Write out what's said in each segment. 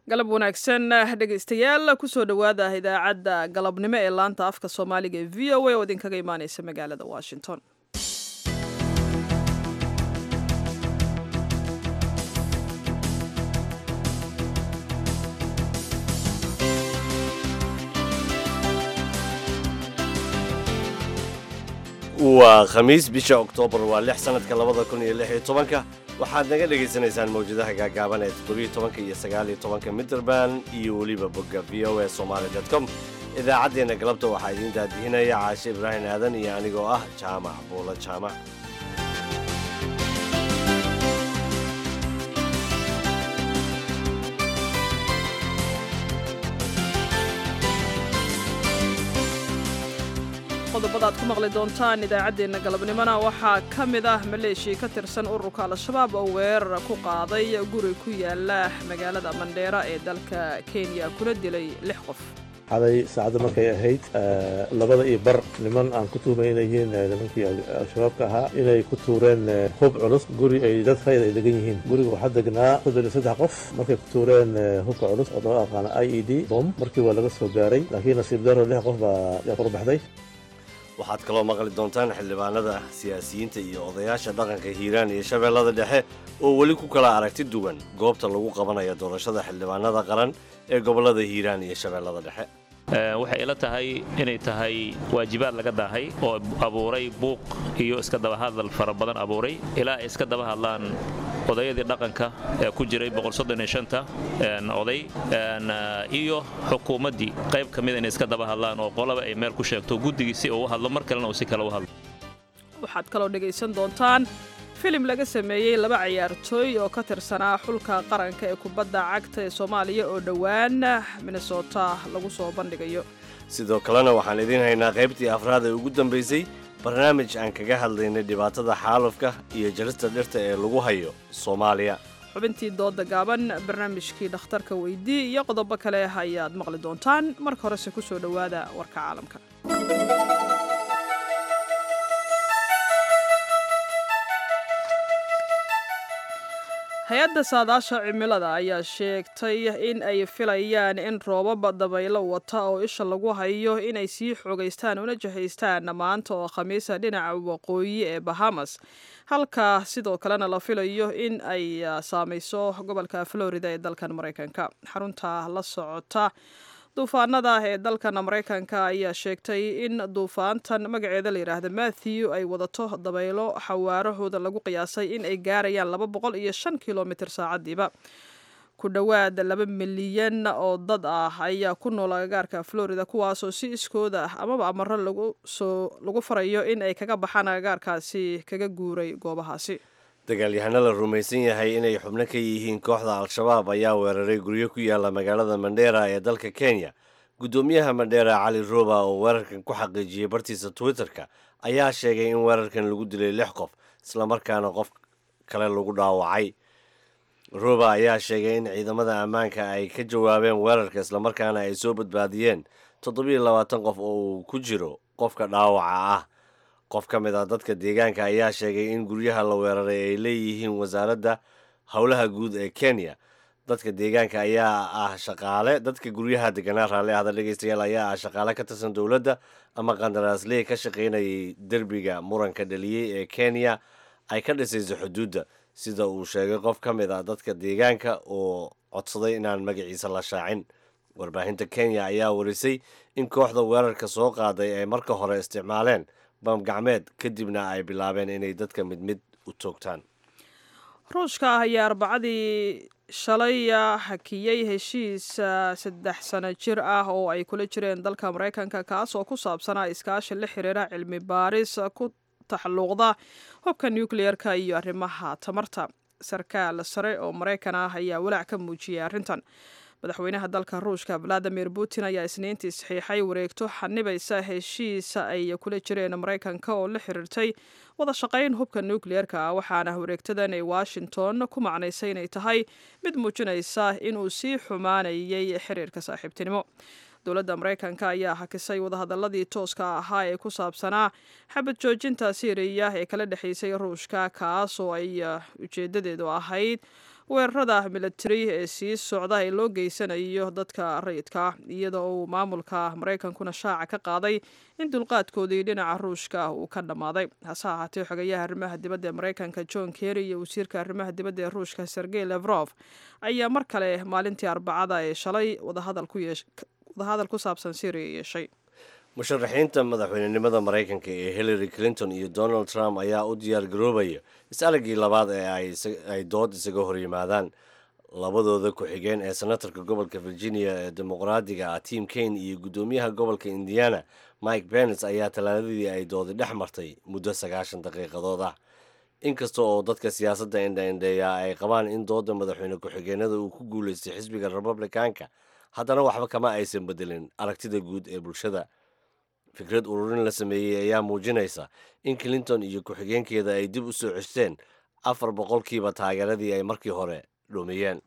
galab wanaagsan dhegaystayaal kusoo dhowaada idaacadda galabnimo ee laanta afka soomaaliga ee v o a oo idinkaga imaaneysa magaalada washington waa khamiis bisha oktoobar waa lix sanadka labada kun iyo lix iyo tobanka waxaad naga dhegaysanaysaan mawjadaha gaagaaban ee toddobiyo tobanka iyo sagaaliyo tobanka mitrband iyo weliba bogga v o a somaali dot com idaacaddeenna galabta waxaa idiin daadihinaya caashe ibraahim aadan iyo anigoo ah jaamac buulo jaamac qodobada aad ku maqli doontaan idaacaddeenna galabnimona waxaa ka mid ah maleeshiya ka tirsan ururka al-shabaab oo weerar ku qaaday guri ku yaala magaalada mandheera ee dalka kenya kuna dilay lix qof xaday saacadda markay ahayd labada iyo bar niman aan ku tuhmay inay yihiin nimankii al-shabaabka ahaa inay ku tuureen hub culus guri ay dad rayid ay degan yihiin guriga waxaa degnaa soddon iyo saddex qof markay ku tuureen hubka culus oo loo aqaana i e d bom markii waa laga soo gaaray laakiin nasiib daro lix qof baa yaa qurbaxday waxaad kaloo maqli doontaan xildhibaanada siyaasiyiinta iyo odayaasha dhaqanka hiiraan iyo shabeellada dhexe oo weli ku kala aragti duwan goobta lagu qabanayo doorashada xildhibaanada qaran ee gobollada hiiraan iyo shabeellada dhexe waxay ila tahay inay tahay waajibaad laga daahay oo abuuray buuq iyo iska dabahadal fara badan abuuray ilaa ay iska daba hadlaan odayadii dhaqanka ee ku jiray oday iyo xukuumaddii qayb ka mida inay iska daba hadlaan oo qolaba ay meel ku sheegto guddigii si uu u hadlo mar kalena uu si kale u hadlo waxaad kaloo dhegaysan doontaan filim laga sameeyey laba ciyaartooy oo ka tirsanaa xulka qaranka ee kubadda cagta ee soomaaliya oo dhowaan minnesota lagu soo bandhigayo sidoo kalena waxaan idiin haynaa qaybtii afraad ee ugu dambaysay barnaamij aan kaga hadlaynay dhibaatada xaalufka iyo jarista dhirta ee lagu hayo soomaaliya xubintii dooda gaaban barnaamijkii dhakhtarka weydii iyo qodobo kale ayaad maqli doontaan marka horese ku soo dhowaada warka caalamka hay-adda saadaasha cimilada ayaa sheegtay in ay filayaan in roobaba dabaylo wata oo isha lagu hayo inay sii xoogaystaan una jihaystaan maanta oo khamiisa dhinaca waqooyi ee bahamas halka sidoo kalena la filayo in ay saamayso gobolka florida ee dalkan maraykanka xarunta la socota duufaanada ee dalkan maraykanka ayaa sheegtay in duufaantan magaceeda la yidhaahda matthew ay wadato dabaylo xawaarahooda lagu qiyaasay in ay gaarayaan laba boqol iyo shan kilomitr saacadiiba ku dhowaad laba milyan oo dad ah ayaa ku nool agagaarka florida kuwaasoo si iskooda ah amaba amaro lagusoo lagu farayo in ay kaga baxaan agagaarkaasi kaga guuray goobahaasi dagaalyahano la rumaysan yahay inay xubno ka yihiin kooxda al-shabaab ayaa weeraray guryo ku yaala magaalada mandheera ee dalka kenya guddoomiyaha mandheera cali roba oo weerarkan ku xaqiijiyey bartiisa twitter-ka ayaa sheegay in weerarkan lagu dilay lix qof islamarkaana qof kale lagu dhaawacay roba ayaa sheegay in ciidamada ammaanka ay ka jawaabeen weerarka islamarkaana ay soo badbaadiyeen toddobiyo labaatan qof oo uu ku jiro qofka dhaawaca ah qof ka mid ah dadka deegaanka ayaa sheegay in guryaha la weeraray ay leeyihiin wasaaradda howlaha guud ee kenya dadka deegaanka ayaa ah shaqaale dadka guryaha deganaa raalli ahda dhegeystayaal ayaa ah shaqaale ka tirsan dowladda ama qandaraasley ka shaqaynayay derbiga muranka dhaliyey ee kenya ay ka dhisayso xuduudda sida uu sheegay qof ka mid ah dadka deegaanka oo codsaday inaan magaciisa la shaacin warbaahinta kenya ayaa warisay in kooxda weerarka soo qaaday ay marka hore isticmaaleen bam gacmeed kadibna ay bilaabeen inay dadka mid mid u toogtaan ruushka ah ayaa arbacadii shalay hakiyey heshiis saddex sano jir ah oo ay kula jireen dalka maraykanka kaas oo ku saabsanaa iskaashi la xiriira cilmi baaris ku taxalluuqda hubka nucleer-ka iyo arrimaha tamarta sarkaal sare oo maraykan ah ayaa walaac ka muujiyey arrintan madaxweynaha dalka ruushka valadimir putin ayaa isniintii saxiixay wareegto xanibaysa heshiisa ay kula jireen maraykanka oo la xiriirtay wada shaqayn hubka nucleer-ka waxaana wareegtadan ay washington ku macnaysay inay tahay mid muujinaysa inuu sii xumaanayay xiriirka saaxiibtinimo dowladda maraykanka ayaa hakisay wadahadaladii tooska ahaa ee ku saabsanaa xabad joojinta siiriya ee kala dhexaysay ruushka kaas oo ay ujeedadeedu ahayd weerarada militari ee sii socda ee loo geysanayo dadka rayidka iyada uu maamulka maraykankuna shaaca ka qaaday in dulqaadkoodii dhinaca ruushka uu ka dhammaaday hase ahaatee xogayaha arrimaha dibadda ee maraykanka john kerry iyo wasiirka arrimaha dibadda ee ruushka sergey levrof ayaa mar kale maalintii arbacada ee shalay wadahadal ku saabsan syriya yeeshay musharaxiinta madaxweynenimada maraykanka ee hillary clinton iyo donald trump ayaa u diyaar garoobaya is-aragii labaad ee ay dood isaga hor yimaadaan labadooda ku-xigeen ee senatarka gobolka virginia ee dimuqraadiga ah tim kane iyo guddoomiyaha gobolka indiana mike benes ayaa talaadadii ay doodi dhex martay muddo sagaashan daqiiqadood ah inkasta oo dadka siyaasadda indhaindheeya ay qabaan in dooda madaxweyne ku-xigeenada uu ku guulaystay xisbiga republicanka haddana waxba kama aysan bedelin aragtida guud ee bulshada fikrad ururin la sameeyey ayaa muujinaysa in clinton iyo ku-xigeenkeeda ay dib u soo ceshteen afar boqolkiiba taageeradii ay markii hore dhumiyeen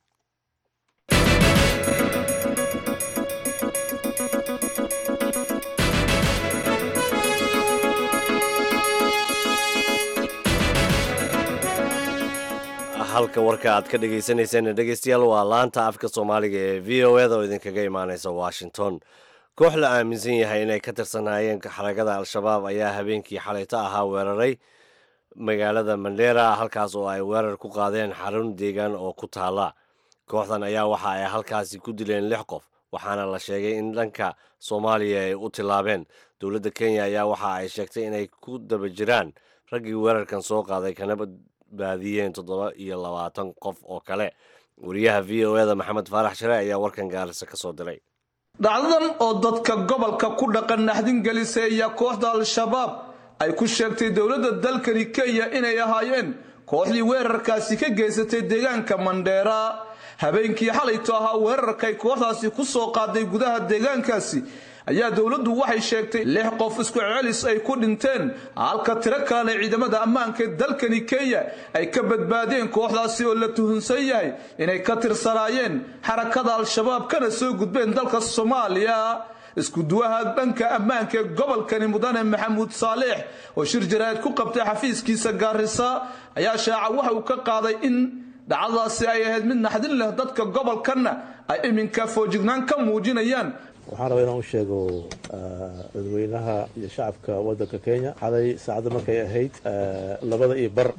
halka warka aad ka dhagaysanayseen dhegeystayaal waa laanta afka soomaaliga ee v o eda oo idinkaga imaaneysa washington koox la aaminsan yahay inay ka tirsanaayeen xaragada al-shabaab ayaa habeenkii xalayto ahaa weeraray magaalada mandheera halkaas oo ay weerar ku qaadeen xarun deegaan oo ku taala kooxdan ayaa waxa ay halkaasi ku dileen lix qof waxaana la sheegay in dhanka soomaaliya ay u tilaabeen dowladda kenya ayaa waxa ay sheegtay inay ku daba jiraan raggii weerarkan soo qaaday kana badbaadiyeen toddoba iyo labaatan qof oo kale wariyaha v o eda maxamed faarax share ayaa warkan gaarisa ka soo diray dhacdadan oo dadka gobolka ku dhaqan naxdin gelisay ayaa kooxda al-shabaab ay ku sheegtay dowladda dalkani kenya inay ahaayeen kooxdii weerarkaasi ka geysatay deegaanka mandheera habeenkii xalayto ahaa weerarkay kooxdaasi ku soo qaaday gudaha deegaankaasi ayaa dowladdu waxay sheegtay lix qof isku celis ay ku dhinteen halka tiro kalena ciidamada ammaanka ee dalkani kenya ay ka badbaadeen kooxdaasi oo la tuhunsan yahay inay ka tirsanaayeen xarakada al-shabaab kana soo gudbeen dalka soomaaliya iskuduwaha dhanka ammaanka ee gobolkani mudane maxamuud saaleex oo shir jaraa'id ku qabtay xafiiskiisa gaarisa ayaa shaaca waxa uu ka qaaday in dhacdadaasi ay ahayd mid naxdin leh dadka gobolkanna ay iminka foojignaan ka muujinayaan waxaan rabaa inaan u sheego dadweynaha iyo shacabka waddanka kenya xalay saacadda markay ahayd labada iyo bar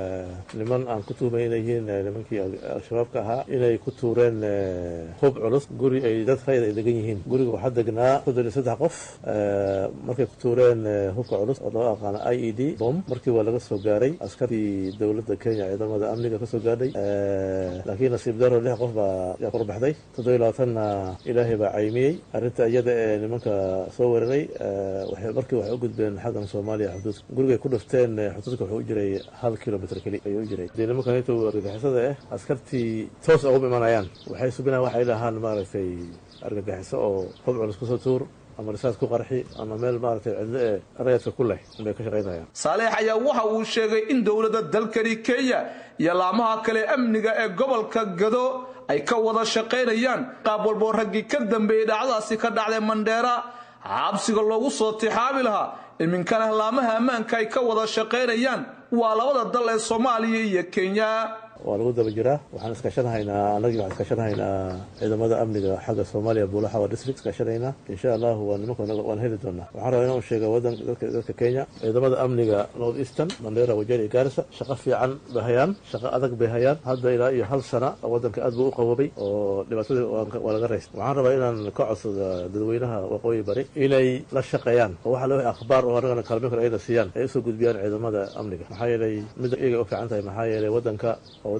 niman aan ku tuhmay inay yihiin nimankii al-shabaabka ahaa inay ku tuureen hub culus guri ay dad rayid ay degan yihiin guriga waxaa degnaa soddon iyo saddex qof markay ku tuureen hubka culus oo loo aqaano i e d bom markii waa laga soo gaaray askarii dowladda kenya ciidamada amniga ka soo gaadhay laakiin nasiib daro lix qof baa yaa korbaxday toddoba iyo labaatanna ilaahay baa caymiyey arrinta iyada ee nimanka soo weeraray markii waxay u gudbeen xaggan soomaaliya xuduudka gurigay ku dhifteen xuduudka wuxuu u jiray hal kilomitr keli ayuu u jiray dee nimankan inta argagixisada ah askartii toos uguma imanayaan waxay subinayaan waxay dhahaan maaragtay argagixiso oo hub culus kusoo tuur ama risaas ku qarxi ama meel maaragtay cidlo ee rayadka ku leh bay ka shaqaynayaan saaleex ayaa waxa uu sheegay in dowladda dalkani kenya iyo laamaha kale amniga ee gobolka gado ay ka wada shaqaynayaan qaab walboo raggii ka dambeeyey dhacdadaasi ka dhacday mandheera xabsiga loogu soo tixaabi lahaa iminkana laamaha ammaanka ay ka wada shaqaynayaan waa labada dal ee soomaaliya iyo kenya waa lagu daba jiraa waxaan iskaashanahaynaa annagii waxaan iskaashanahaynaa ciidamada amniga xagga soomaaliya buulaxawa district iskaashanaynaa insha allahu waa nimanka waan heli doonaa waxaan rabaa inaan sheega wadan dadka dadka kenya ciidamada amniga north eastern mandera wajeri iyo gaarisa shaqo fiican bay hayaan shaqo adag bay hayaan hadda ilaa iyo hal sana wadanka aad buu u qabobay oo dhibaatadii waa laga raystay waxaan rabaa inaan ka codsado dadweynaha waqooyi bari inay la shaqeeyaan oo waxa loo akhbaar oo annagana kaalmin kale ayna siiyaan ay usoo gudbiyaan ciidamada amniga maxaa yeelay midda iyaga u fiican tahay maxaa yeelay wadanka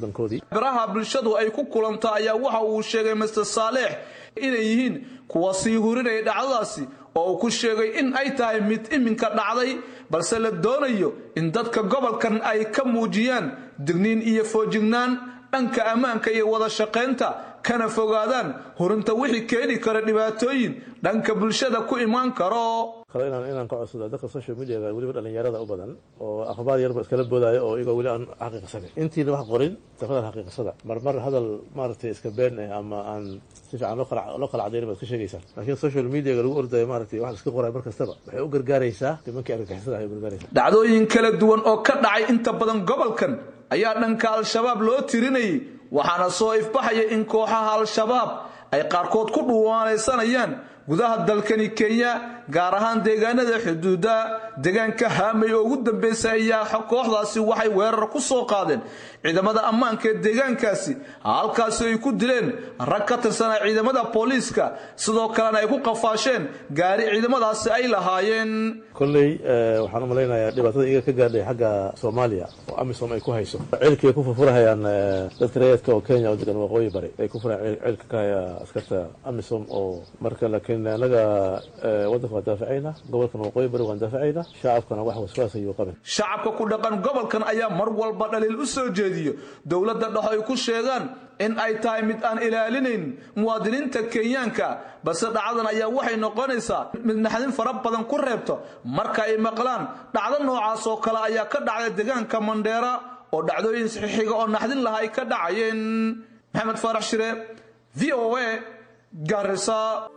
baraha bulshadu ay ku kulanta ayaa waxa uu sheegay master saaleex inay yihiin kuwa sii hurinaya dhacdadaasi oo uu ku sheegay in ay tahay mid iminka dhacday balse la doonayo in dadka gobolkan ay ka muujiyaan digniin iyo foojignaan dhanka ammaanka iyo wada shaqaynta kana fogaadaan hurinta wixii keeni kara dhibaatooyin dhanka bulshada ku imaan karo kale inaan inaan ka codsado dadka social mediaga weliba dhalinyarada u badan oo akhbaar yarba iskala boodaayo oo iyagoo weli aan xaqiiqsanin intiina wax qorin tafadal xaqiiqsada marmar hadal maaragtay iska been eh ama aan si fiican loo kala loo kala cadayn baad ka sheegaysaan laakiin social mediaga lagu ordayo maaragtay wax iska qorayo mar kastaba waxay u gargaaraysaa nimankii argagixisada ay u gargaaraysaa dhacdooyin kala duwan oo ka dhacay inta badan gobolkan ayaa dhanka al-shabaab loo tirinayay waxaana soo ifbaxaya in kooxaha al-shabaab ay qaarkood ku dhuwaanaysanayaan gudaha dalkani kenya gaar ahaan deegaanada xuduuda deegaanka haamay oo ugu dambaysa ayaa kooxdaasi waxay weerar ku soo qaadeen ciidamada ammaanka ee deegaankaasi halkaasi ay ku dileen rag ka tirsanaa ciidamada booliiska sidoo kalena ay ku qafaasheen gaari ciidamadaasi ay lahaayeen kolley waxaan u malaynayaa dhibaatada iyaga ka gaadhay xagga soomaaliya oo amisom ay ku hayso ceelkii ay ku furfurahayaan dadka rayidka oo kenya oo degan waqooyi bari ay ku furayaan ceelka ka haya askarta amisom oo marka laakiin anaga waddanka waan daafacayna gobolkan waqooyi bari waan daafacayna shacabkana wax waswaas ayuu qabin shacabka ku dhaqan gobolkan ayaa mar walba dhaliil u soo jeediyo dowladda dhex ay ku sheegaan in ay tahay mid aan ilaalinayn muwaadiniinta kenyaanka balse dhacdadan ayaa waxay noqonaysaa mid naxdin fara badan ku reebto marka ay maqlaan dhacdo noocaas oo kale ayaa ka dhacday deegaanka mandheera oo dhacdooyin saxiixiga oo naxdin laha ay ka dhacayeen maxamed faarax shire v o a garisa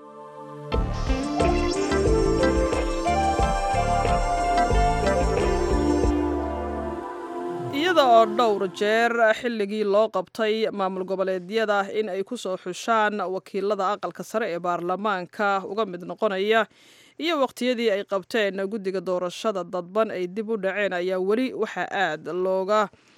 iyada oo dhowr jeer xilligii loo qabtay maamul goboleedyada in ay ku soo xushaan wakiilada aqalka sare ee baarlamaanka uga mid noqonaya iyo waqtiyadii ay qabteen guddiga doorashada dadban ay dib u dhaceen ayaa weli waxaa aad looga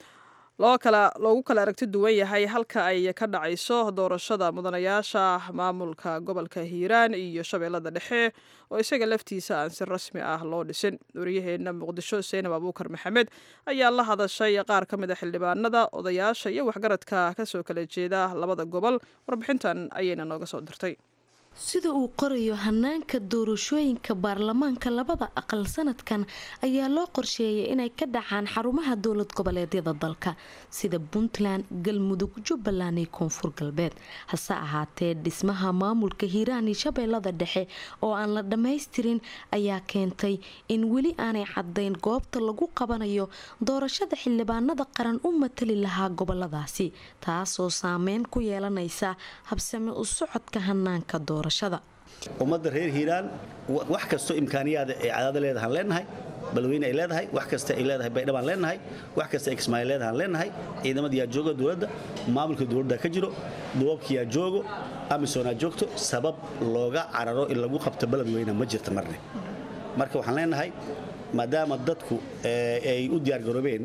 loo kala loogu kala aragti duwan yahay halka ay ka dhacayso doorashada mudanayaasha maamulka gobolka hiiraan iyo shabeellada dhexe oo isaga laftiisa aan si rasmi ah loo dhisin waryaheena muqdisho seenab abuukar maxamed ayaa la hadashay qaar ka mid a xildhibaanada odayaasha iyo waxgaradka kasoo kala jeeda labada gobol warbixintan ayayna nooga soo dirtay sida uu qorayo hanaanka doorashooyinka baarlamaanka labada aqal sanadkan ayaa loo qorsheeyay inay ka dhacaan xarumaha dowlad goboleedyada dalka sida puntland galmudug jubbaland iyo koonfur galbeed hase ahaatee dhismaha maamulka hiiraan iyo shabeellada dhexe oo aan la dhammaystirin ayaa keentay in weli aanay cadayn goobta lagu qabanayo doorashada xildhibaanada qaran u matali lahaa goboladaasi taasoo saameyn ku yeelanaysa habsame u socodka hanaanka doorashada ummadda reer hiiraan wax kastoo imkaaniyaada ay cadaada leedahaan leenahay balweyne ay leedahay wax kasta ay leedahay baydhabaan leenahay wax kasta ay kismaayo leedahaan leenahay ciidamadiyaa jooga dowladda maamulka dowladda ka jiro duwabkiyaa joogo amisoonaa joogto sabab looga cararo in lagu qabto beledweyne ma jirta marne marka waxaan leenahay maadaama dadku ay u diyaargaroobeen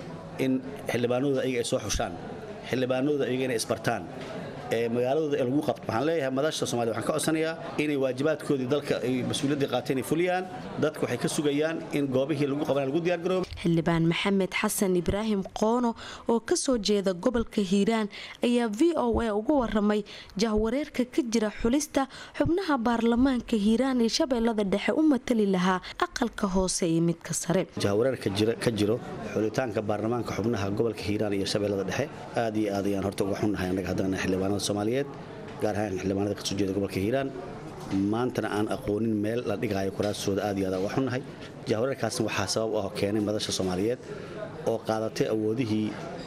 in xildhibaanadooda ayaga ay soo xushaan xildhibaanadooda ayaga inay isbartaan magaaladooda ee lagu qabto waxaan leeyahay madasha somalia waxaan ka codsanayaa inay waajibaadkoodii dalka ay mas-uuliyaddii qaateen ay fuliyaan dadku waxay ka sugayaan in goobihii lagu qabanaya lagu diyaargaroobo xildhibaan maxamed xasan ibraahim qoono oo kasoo jeeda gobolka hiiraan ayaa v o a uga waramay jahwareerka ka jira xulista xubnaha baarlamaanka hiiraan iyo shabeellada dhexe u matali lahaa aqalka hoose iyo midka sare jahwareerka ka jiro xulitaanka baarlamaanka xubnaha gobolka hiiraan iyo shabeellada dhexe aad iyo aad ayaan horta uga xunnahay annaga haddana xildhibaanada soomaaliyeed gaar ahaan xildhibaanada kasoo jeeda gobolka hiiraan maantana aan aqoonin meel la dhigaayo kuraastooda aad iyo aad uga xunnahay jahwareerkaasna waxaa sabab ah keenay madasha soomaaliyeed oo qaadatay awoodihii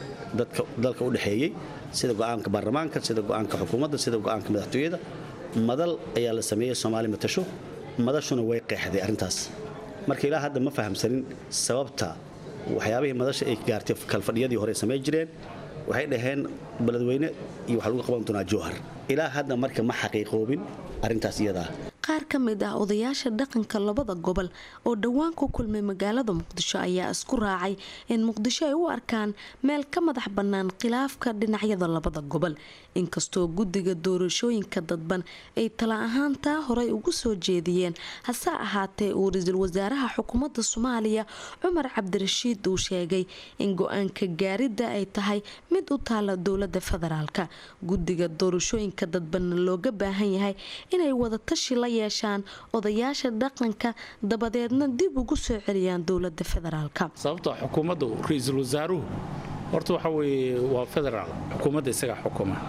dalka u dhexeeyey sida go'aanka baarlamaanka sida go'aanka xukuumadda sida go'aanka madaxtooyada madal ayaa la sameeyey soomaali matasho madashuna way qeexday arrintaas marka ilaa hadda ma fahamsanin sababta waxyaabihii madasha ay gaartay kalfadhiyadii hore samey jireen waxay dhaheen beledweyne iyo waxaa lagu qaban doonaa jowhar ilaa hadda marka ma xaqiiqoobin arrintaas iyadaa qaar ka mid ah odayaasha dhaqanka labada gobol oo dhowaan ku kulmay magaalada muqdisho ayaa isku raacay in muqdisho ay u arkaan meel ka madax bannaan khilaafka dhinacyada labada gobol inkastoo guddiga doorashooyinka dadban ay tala ahaan taa horey ugu soo jeediyeen hase ahaatee uu ra-iisul wasaaraha xukuumadda soomaaliya cumar cabdirashiid uu sheegay in go-aanka gaaridda ay tahay mid u taala dowlada federaalka guddiga doorashooyinka dadbanna looga baahan yahay inay wadatashi la yeeshaan odayaasha dhaqanka dabadeedna dib ugu soo celiyaan dowlada federaalka sababta xukuumaddu ra-iisul wasaaruhu horta waxa weye waa federaal xukuumadda isagaa xukuma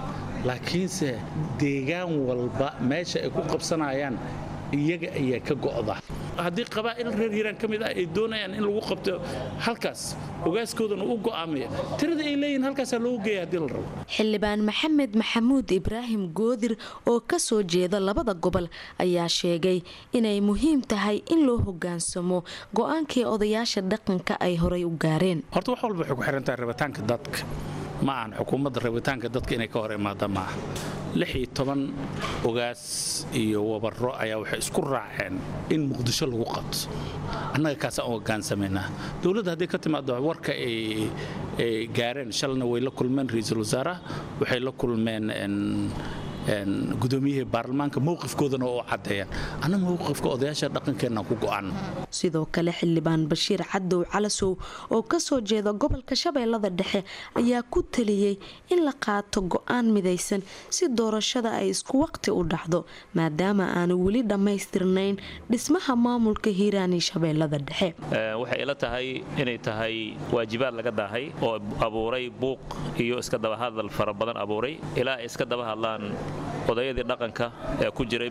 laakiinse deegaan walba meesha ay ku qabsanayaan iyaga ayaa ka go'da haddii qabaa'il reer hiiraan ka mid ah ay doonayaan in lagu qabto halkaas ogaaskoodana u go'aamaya tirada ay leeyihin halkaasaa loogu geeya haddii la rabo xildhibaan maxamed maxamuud ibraahim goodir oo ka soo jeeda labada gobol ayaa sheegay inay muhiim tahay in loo hogaansamo go'aankii odayaasha dhaqanka ay horay u gaareen horta wax walba waxay ku xiran tahay rabitaanka dadka ma ahan xukuumadda rabitaanka dadka inay ka hor imaada maaha lix iyo toban ogaas iyo wabaro ayaa waxay isku raaceen in muqdisho lagu qabto annaga kaasaan u hogaansamaynaa dowladda haddii ka timaado warka ay gaareen shalna way la kulmeen ra-iisul wasaaraha waxay la kulmeen gudoomiyihii baarlamaanka mowqifkoodana oo caddeeyaan anna mowqifka odayaasha dhaqankeenna ku go'an sidoo kale xildhibaan bashiir cadow calasow oo kasoo jeeda gobolka shabeellada dhexe ayaa ku taliyey in la qaato go'aan midaysan si doorashada ay isku waqti u dhacdo maadaama aanu weli dhammaystirnayn dhismaha maamulka hiiraan iyo shabeellada dhexe waxay ila tahay inay tahay waajibaad laga daahay oo abuuray buuq iyo iska dabahadal fara badan abuuray ilaa ay iska daba hadlaan odayadii dhaqanka ee ku jiray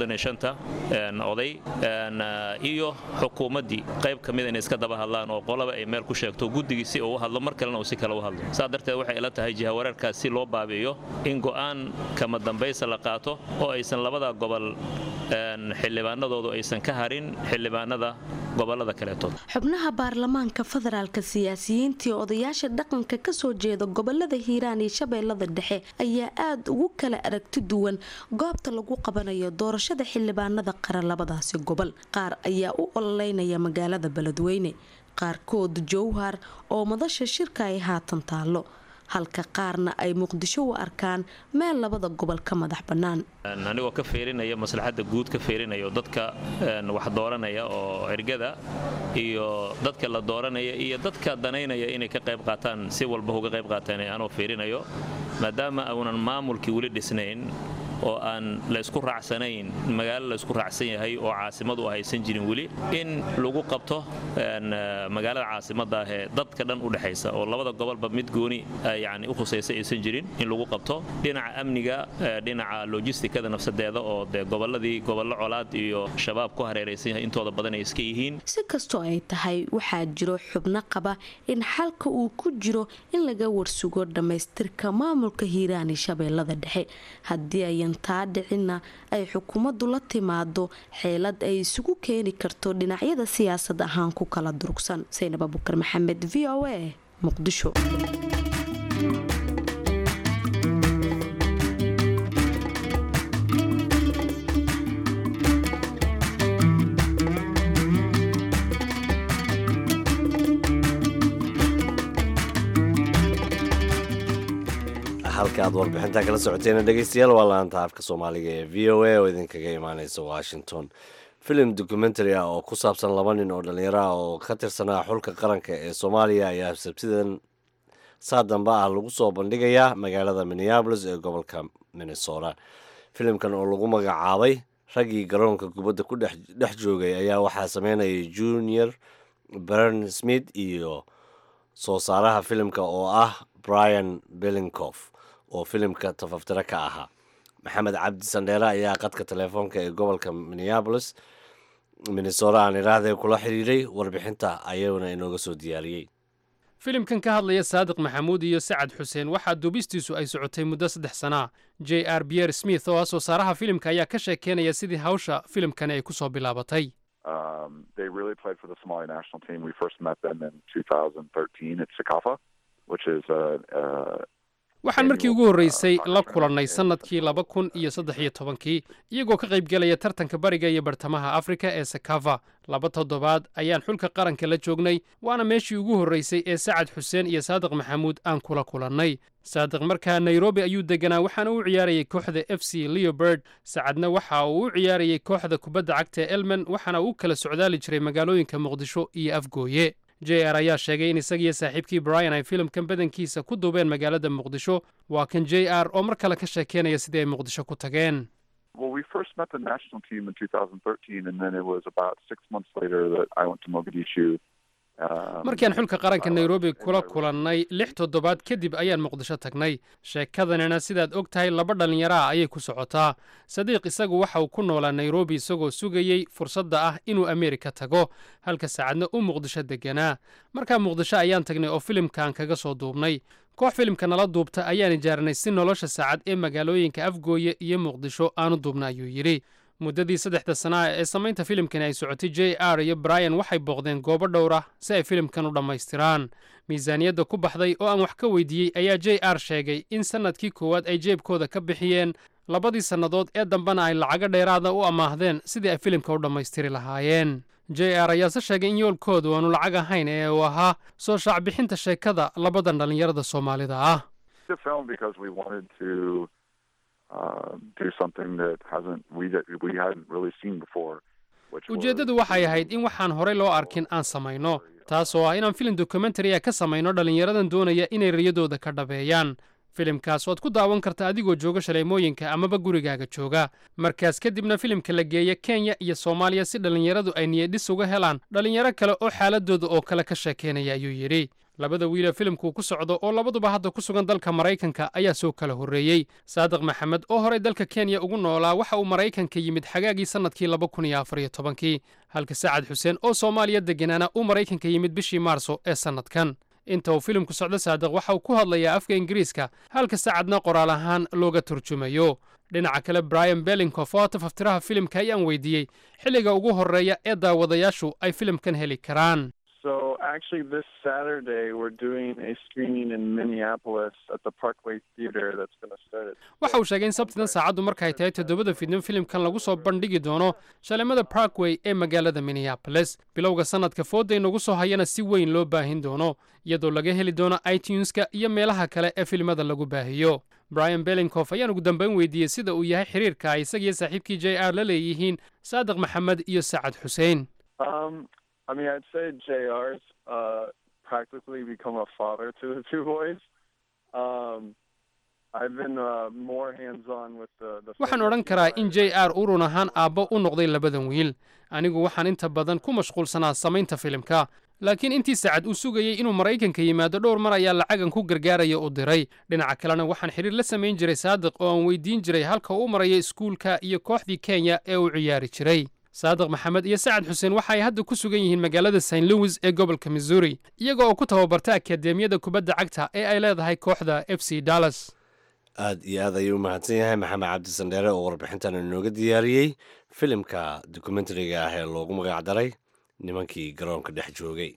oday iyo xukuumaddii qayb ka mida inay iska daba hadlaan oo qolaba ay meel ku sheegto guddigii si uu u hadlo mar kalena uu si kale u hadlo saa darteed waxay ila tahay jihawareerkaas si loo baabi'iyo in go'aan kama dambaysa la qaato oo aysan labada gobol xildhibaanadoodu aysan ka harin xildhibaanada gobolada kaleetood xubnaha baarlamaanka federaalka siyaasiyiintii odayaasha dhaqanka kasoo jeeda gobolada hiiraan iyo shabeellada dhexe ayaa aada ugu kala aragti duwan goobta lagu qabanayo doorashada xildhibaanada qaran labadaasi gobol qaar ayaa u ololeynaya magaalada beledweyne qaarkood jowhar oo madasha shirka ay haatan taallo halka qaarna ay muqdisho u arkaan meel labada gobol ka madax bannaan anigoo ka feerinaya maslaxadda guud ka feerinayo dadka wax dooranaya oo ergada iyo dadka la dooranaya iyo dadka danaynaya inay ka qayb qaataan si walba uga qayb qaataan anoo feerinayo maadaama uunan maamulkii weli dhisnayn oo aan la isku raacsanayn magaalo la isku raacsan yahay oo caasimadu haysan jirin weli in lagu qabto magaalada caasimada ah ee dadka dhan u dhexaysa oo labada gobolba mid gooni yani u khusaysa aysan jirin in lagu qabto dhinaca amniga dhinaca logistikada nafsadeeda oo dee goboladii gobollo colaad iyo shabaab ku hareeraysan yahay intooda badan ay iska yihiin si kastoo ay tahay waxaa jiro xubno qaba in xalka uu ku jiro in laga warsugo dhammaystirka maamulka hiiraan iyo shabeellada dhexe haddii ayan taa dhicinna ay xukuumaddu la timaado xeelad ay isugu keeni karto dhinacyada siyaasad ahaan ku kala durugsan saynab abukar maxamed v o a muqdisho halka aad warbixintaa kala socoteena dhegeystayaal waa laanta afka soomaaliga ee v o a oo idinkaga imaaneysa washington filim documentary ah oo ku saabsan laba nin oo dhallinyaro ah oo ka tirsanaa xulka qaranka ee soomaaliya ayaa sabtidan saa dambe ah lagu soo bandhigayaa magaalada minneabolis ee gobolka minnesota filimkan oo lagu magacaabay raggii garoonka kubadda ku dhex joogay ayaa waxaa sameynayay junior bern smith iyo soo saaraha filimka oo ah brian bellincof oo filimka tafaftiro ka ahaa maxamed cabdi sandheere ayaa qadka telefoonka ee gobolka minneabolis minnesota aan idhaahdee kula xiriiray warbixinta ayuuna inooga soo diyaariyey filimkan ka hadlaya saadiq maxamuud iyo sacad xuseen waxaa duubistiisu ay socotay muddo saddex sanaa j r biyer smith oo ah soo saaraha filimka ayaa ka sheekeynaya sidii hawsha filimkani ay ku soo bilaabatay they really played for the Somali national team. We first met them in 2013 at Sakafa, which is a, a waxaan markii ugu horreysay la kulannay sannadkii laba kun iyo saddex iyo tobankii iyagoo ka qaybgelaya tartanka bariga iyo bartamaha afrika ee sakava laba toddobaad ayaan xulka qaranka la joognay waana meeshii ugu horreysay ee sacad xuseen iyo saadiq maxamuud aan kula kulannay saadiq markaa nairobi ayuu deganaa waxaana u ciyaarayay kooxda f c leoberd sacadna waxa uu u ciyaarayay kooxda kubadda cagta ee elmen waxaana uu kala socdaali jiray magaalooyinka muqdisho iyo afgooye j r ayaa sheegay in isagiyo saaxiibkii brian ay filimkan badankiisa ku duubeen magaalada muqdisho waa kan j r oo mar kale ka sheekeynaya sidii ay muqdisho ku tageen Well, we first met the national team in 2013, and then it was about six months later that I went to Mogadishu markiaan xulka qaranka nairobi kula kulannay lix toddobaad kadib ayaan muqdisho tagnay sheekadanina sidaad og tahay laba dhallinyaraha ayay ku socotaa sadiiq isagu waxa uu ku noolaa nairobi isagoo sugayey fursadda ah inuu ameerika tago halka saacadna u muqdisho deganaa markaa muqdisho ayaan tagnay oo filimkaan kaga soo duubnay koox filimka nala duubta ayaan ijaaranay si nolosha saacad ee magaalooyinka afgooye iyo muqdisho aanu duubna ayuu yidhi muddadii saddexda sanaa ee samaynta filimkani ay socotay j r iyo brian waxay booqdeen goobo dhowr ah si ay filimkan u dhammaystiraan miisaaniyadda ku baxday oo aan wax ka weydiiyey ayaa j r sheegay in sannadkii koowaad ay jeebkooda ka bixiyeen labadii sannadood ee dambena ay lacago dheeraada u amaahdeen sidii ay filimka u dhammaystiri lahaayeen j r ayaase sheegay in yoolkoodu aanu lacag ahayn ee uu ahaa soo shaacbixinta sheekada labadan dhallinyarada soomaalida ah ujeeddadu waxay ahayd in waxaan horey loo arkin aan samayno taasoo ah inaan filim dokumentariya ka samayno dhallinyaradan doonaya inay riyadooda ka dhabeeyaan filimkaas oad ku daawan karta adigoo jooga shaleemooyinka amaba gurigaaga jooga markaas kadibna filimka la geeya kenya iyo soomaaliya si dhallinyaradu ay niyadhis uga helaan dhallinyaro kale oo xaaladooda oo kale ka sheekaynaya ayuu yidhi labada wiilee filimkuu ku socdo oo labaduba hadda ku sugan dalka maraykanka ayaa soo kala horreeyey saadiq maxamed oo horey dalka kenya ugu noolaa waxa uu maraykanka yimid xagaagii sannadkii laba kun iyo afar iyo tobankii halka sacad xuseen oo soomaaliya degganaana uu maraykanka yimid bishii maarso ee sannadkan inta uu filimku socdo saadiq waxa uu ku hadlayaa afka ingiriiska halka sacadna qoraal ahaan looga turjumayo dhinaca kale brian bellinkof oo tafaftiraha filimka ayaan weydiiyey xilliga ugu horreeya ee daawadayaashu ay filimkan heli karaan So actually, this Saturday we're doing a screening in Minneapolis at the Parkway Theater that's going to start at. waxa uu sheegay in sabtidan saacaddu markay tahay toddobada fiidnimo filimkan lagu soo bandhigi doono shalemada parkway ee magaalada minneapolis bilowga sannadka fooda inagu soo hayana si weyn loo baahin doono iyadoo laga heli doono ituneska iyo meelaha kale ee filimada lagu baahiyo brian bellinkof ayaan ugu dambayn weydiiyey sida uu yahay xiriirka ay isagiyo saaxiibkii j r la leeyihiin saadiq maxamed iyo sacad xuseen Um, I mean, I'd say JR's uh, practically become a father to the two boys. Um, I've been uh, more hands-on with the. the waxaan odhan karaa in j r uu run ahaan aabbo u noqday labadan wiil anigu waxaan inta badan ku mashquulsanaa samaynta filimka laakiin intii sacad uu sugayey inuu maraykanka yimaado dhowr mar ayaa lacagan ku gargaaraya u diray dhinaca kalena waxaan xidhiir la samayn jiray saadiq oo aan weydiin jiray halka uu maraya iskuulka iyo kooxdii kenya ee uu ciyaari jiray saadiq maxamed iyo sacad xuseen waxa ay hadda ku sugan yihiin magaalada st louis ee gobolka missouri iyaga oo ku tababarta akadeemiyada kubadda cagta ee ay leedahay kooxda f c dallas aad iyo aad ayuu u mahadsan yahay maxamed cabdi sandheere oo warbixintan inooga diyaariyey filimka dokumentariga ah ee loogu magac daray nimankii garoonka dhex joogay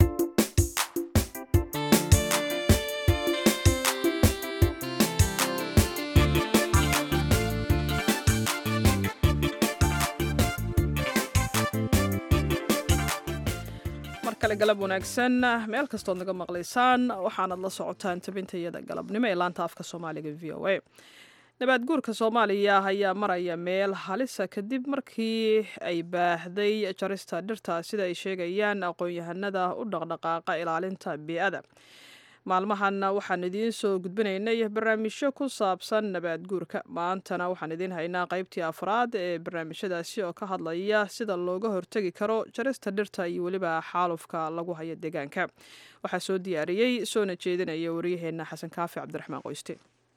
mar kale galab wanaagsan meel kastood naga maqlaysaan waxaanad la socotaan tabintayada galabnimo ee laanta afka soomaaliga v o a nabaad guurka soomaaliya ayaa maraya meel halisa kadib markii ay baahday jarista dhirta sida ay sheegayaan aqoon-yahanada u dhaqdhaqaaqa ilaalinta bii'ada maalmahan waxaan idiin soo gudbinaynay barnaamijyo ku saabsan nabaad guurka maantana waxaan idiin haynaa qaybtii afraad ee barnaamijyadaasi oo ka hadlaya sida looga hortegi karo jarista dhirta iyo weliba xaalufka lagu hayo deegaanka waxaa soo diyaariyey soona jeedinaya waryaheena xasan kaafi cabdiraxmaan qoyste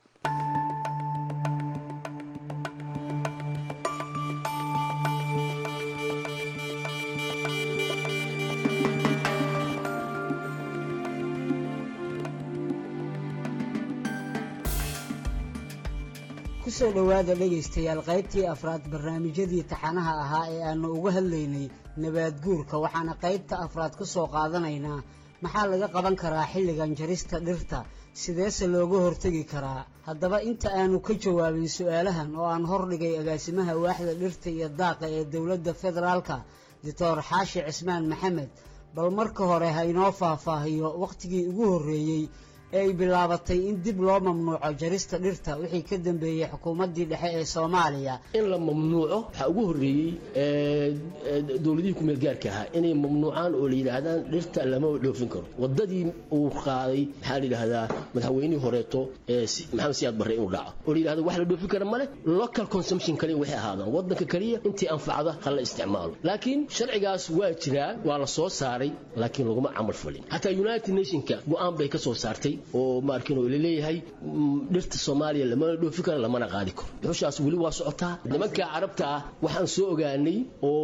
kusoo dhowaada dhegaystayaal qaybtii afraad barnaamijyadii taxanaha ahaa ee aannu uga hadlaynay nabaad guurka waxaana qaybta afraad ka soo qaadanaynaa maxaa laga qaban karaa xilligan jarista dhirta sideese looga hortegi karaa haddaba inta aanu ka jawaabin su-aalahan oo aan hordhigay agaasimaha waaxda dhirta iyo daaqa ee dowladda federaalka doctor xaashi cismaan maxamed bal marka hore ha inoo faahfaahiyo wakhtigii ugu horreeyey ee ay bilaabatay in dib loo mamnuuco jarista dhirta wixii ka dambeeyey xukuumaddii dhexe ee soomaaliya in la mamnuuco waxaa ugu horreeyey dowladihii kumeel gaarka ahaa inay mamnuucaan oo la yidhaahdaan dhirta lama dhoofin karo wadadii uu qaaday maxaa la yidhahdaa madaxweynihii horeeto ee maxamed siyaad barre inuu dhaco oo la yidhahdo wax la dhoofin kara male local consumption kaliya waxay ahaadaan wadanka kaliya intii anfacda ha la isticmaalo laakiin sharcigaas waa jiraa waa la soo saaray laakiin laguma camal fulin xataa united nationka go-aan bay ka soo saartay oo maarkin oo laleeyahay dhirta soomaaliya lamana dhoofi karo lamana qaadi karo dhuxushaas weli waa socotaa nimanka carabta ah waxaan soo ogaanay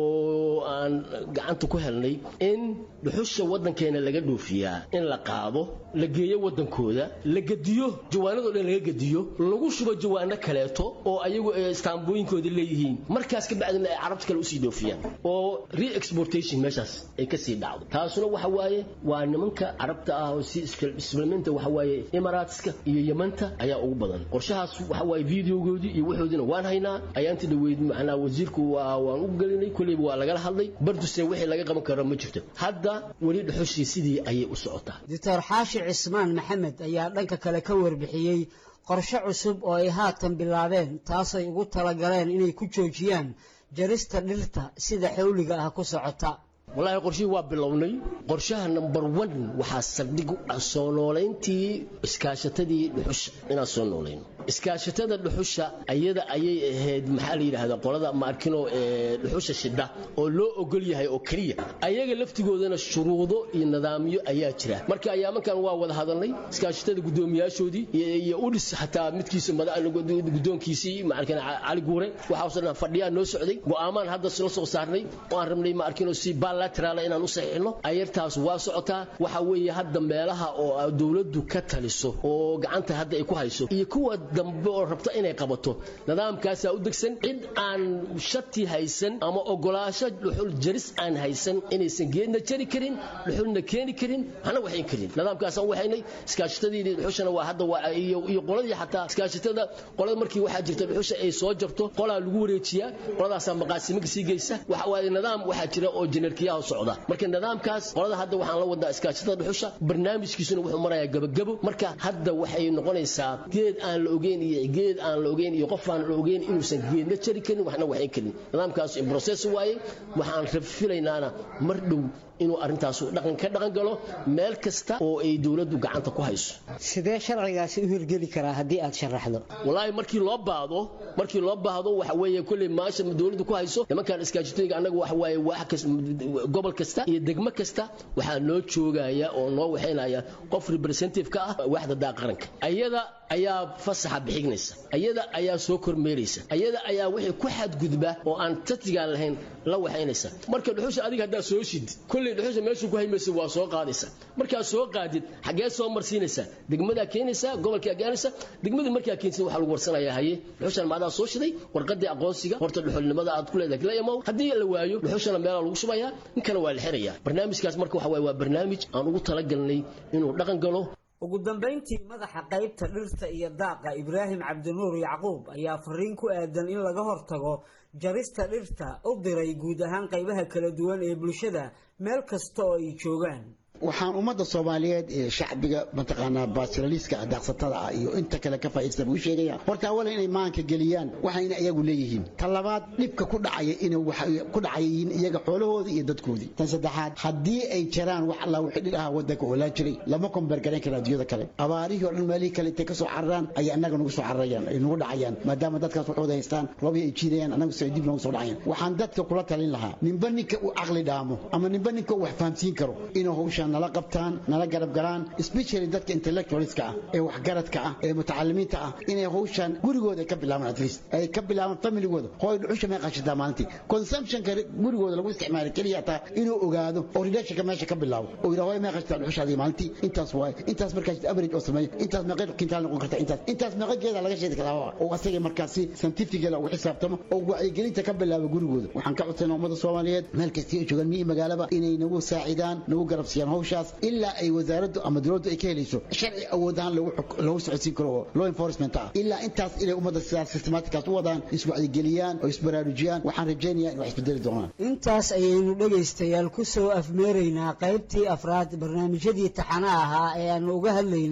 oo aan gacanta ku helnay in dhuxusha wadankeena laga dhoofiyaa in la qaado la geeyo wadankooda la gediyo jawaanadoo dhan laga gediyo lagu shubo jawaano kaleeto oo ayagu istaambooyinkooda leeyihiin markaas ka bacdina ay carabta kale usii dhoofiyaan oo re-exportation meeshaas ay kasii dhacdo taasuna waxa waaye waa nimanka carabta ah oo si isfilminta waxa waaye imaaraatska iyo yamanta ayaa ugu badan qorshahaas waxa waaye videogoodii iyo waxoodina waan haynaa ayaanti dhaweyd macnaa wasiirku waa waan u gelinay kolleyba waa lagala hadlay barduse wixii laga qaban karo ma jirto hadda weli dhuxushii sidii ayay u socotaa doctor xaashi cismaan maxamed ayaa dhanka kale ka warbixiyey qorshe cusub oo ay haatan bilaabeen taasay ugu talagaleen inay ku joojiyaan jarista dhirta sida xawliga ah ku socota wallaahi qorshihii waa bilownay qorshaha number one waxaa saldhig soo noolayntii iskaashatadii dhuxusha inaan soo noolayno iskaashatada dhuxusha ayada ayay ahayd maxaa la yidhaahdaa qolada maarkino ee dhuxusha shidha oo loo ogol yahay oo keliya ayaga laftigoodana shuruudo iyo nidaamyo ayaa jira marka ayaamankan waa wada hadalnay iskaashatada guddoomiyaashoodii iyo udhis xataa midkiisa guddoonkiisii maarkin cali guure waxaasoo dhan fadhiyaa noo socday go'aamaan hadda la soo saarnay oo aan rabnay maarkino si bilateral inaan u saxiixno ayartaas waa socotaa waxa weeye hadda meelaha oo dowladdu ka taliso oo gacanta hadda ay ku hayso iyo kuwa dambe oo rabta inay qabato nidaamkaasaa u degsan cid aan shati haysan ama ogolaasho dhuxul jaris aan haysan inaysan geedna jari karin dhuxulna keeni karin waxna waxayn karin nidaamkaasaan waxaynay iskaashatadii dhuxushana waa hadda waa iyo qoladii xataa iskaashatada qolada markii waxaa jirta dhuxusha ay soo jarto qolaa lagu wareejiyaa qoladaasaa maqaasimo kasii geysa waxa waaye nidaam waxaa jira oo jenerkiyaha socda marka nidaamkaas qolada hadda waxaan la wadaa iskaashatada dhuxusha barnaamijkiisuna wuxuu marayaa gabagabo marka hadda waxay noqonaysaa geed aan la ogeyn iyo geed aan la ogeyn iyo qof aan la ogeyn inuusan geedna jari karin waxna waxayn karin nidaamkaas in process waaye waxaan filaynaana mar dhow inuu arrintaas dhaqan ka dhaqan galo meel kasta oo ay dowladdu gacanta ku hayso sidee sharcigaasi u hirgeli karaa haddii aad sharaxdo wallaahi markii loo baahdo markii loo baahdo waxa weeye kolley maasha dowladdu ku hayso nimankan iskaashatooyinka annaga waxa waaye wax kasta gobol kasta iyo degmo kasta waxaa noo joogaya oo noo waxaynaya qof representative ka ah waaxda daa qaranka ayada ayaa fasaxa bixignaysa ayada ayaa soo kormeeraysa ayada ayaa wixii ku xadgudba oo aan tatigaan lahayn la waxaynaysa marka dhuxusha adiga haddaa soo shid kolley dhuxusha meeshu ku haymaysa waa soo qaadaysa markaa soo qaadid xaggee soo marsiinaysa degmadaa keenaysa gobolkaa gaanaysa degmadii markaa keensid waxaa lagu warsanayaa haye dhuxushan maadaa soo shiday warqadii aqoonsiga horta dhuxulnimada aad ku leedahay la imaw haddii la waayo dhuxushana meelaa lagu shubayaa ninkana waa la xirayaa barnaamijkaas marka waxa waaye waa barnaamij aan ugu talagalnay inuu dhaqan galo ugu dambayntii madaxa qaybta dhirta iyo daaqa ibraahim cabdinuur yacquub ayaa fariin ku aadan in laga hortago jarista dhirta u diray guud ahaan qaybaha kala duwan ee bulshada meel kasta oo ay joogaan waxaan ummadda soomaaliyeed ee shacbiga mataqaanaa basilaliiska daaqsatada ah iyo inta kale ka faa'iidsta buu sheegaya horta awalan inay maanka geliyaan waxayna iyagu leeyihiin tan labaad dhibka ku dhacaya inay waxay ku dhacayiin iyaga xoolahoodii iyo dadkoodii tan saddexaad haddii ay jiraan wax alla wixii dhil ahaa waddanka oolaan jiray lama kombargarayn kara adduunyada kale abaarihii oo dhan meelihii kale intay ka soo cararaan ayay annaga nagu soo cararayaan ay nagu dhacayaan maadaama dadkaas waxooda haystaan roobihii ay jiidayaan annagu si ay dib noogu soo dhacayaan waxaan dadka kula talin lahaa ninba ninka uu caqli dhaamo ama ninba ninka uu wax fahamsiin karo inuu hawshaan nala qabtaan nala garab galaan especially dadka intellectualska ah ee waxgaradka ah ee mutacalimiinta ah inay hawshaan gurigooda ka bilaabaan at least ay ka bilaabaan familygooda hooy dhuxusha may qashataa maalintii consumptionka gurigooda lagu isticmaalo keliya taa inuu ogaado oo relationka meesha ka bilaabo oo yidhaha hooy may qashataa dhuxushaadii maalintii intaas waaye intaas markaas average oo sameeyo intaas meeqa kintaal noqon karta intaas intaas meeqa geeda laga sheegi karaa oo asaga markaasi scientificala ugu xisaabtamo oo wacyigelinta ka bilaabo gurigooda waxaan ka codsanaa ummada soomaaliyeed meel kastii ay joogaan miyi magaalaba inay nagu saacidaan nagu garab siiyaan hawshaas ilaa ay wasaaraddu ama dowladdu ay ka helayso sharci awood ahaan lagu socodsiin karo oo law enforcement ah ilaa intaas inay ummadda sidaas systematickaas u wadaan iswacyigeliyaan oo isbaraarujiyaan waxaan rajaynayaa in wax isbedeli doonaan intaas ayaynu dhegaystayaal ku soo afmeeraynaa qaybtii afraad barnaamijyadii taxanaha ahaa ee aanu uga hadlaynay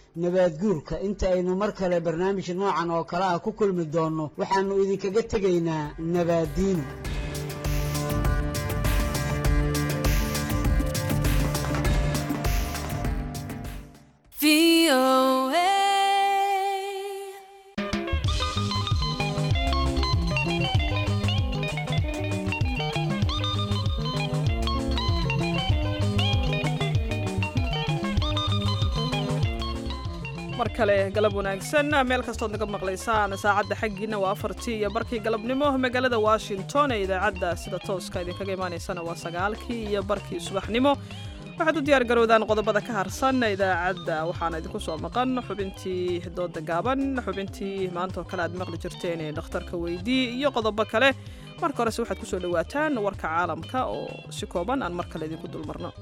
nabaad guurka inta aynu mar kale barnaamij noocan oo kale ah ku kulmi doonno waxaannu idinkaga tegaynaa nabaaddiino mar kale galab wanaagsan meel kastood naga maqlaysaan saacadda xaggiina waa afartii iyo barkii galabnimo magaalada washington ee idaacadda sida tooska idinkaga imaanaysana waa sagaalkii iyo barkii subaxnimo waxaad u diyaar garowdaan qodobada ka harsan idaacadda waxaana idinku soo maqan xubintii dooda gaaban xubintii maanta oo kale aad maqli jirteen ee dhakhtarka weydii iyo qodobo kale marka horese waxaad kusoo dhawaataan warka caalamka oo si kooban aan mar kale idinku dulmarno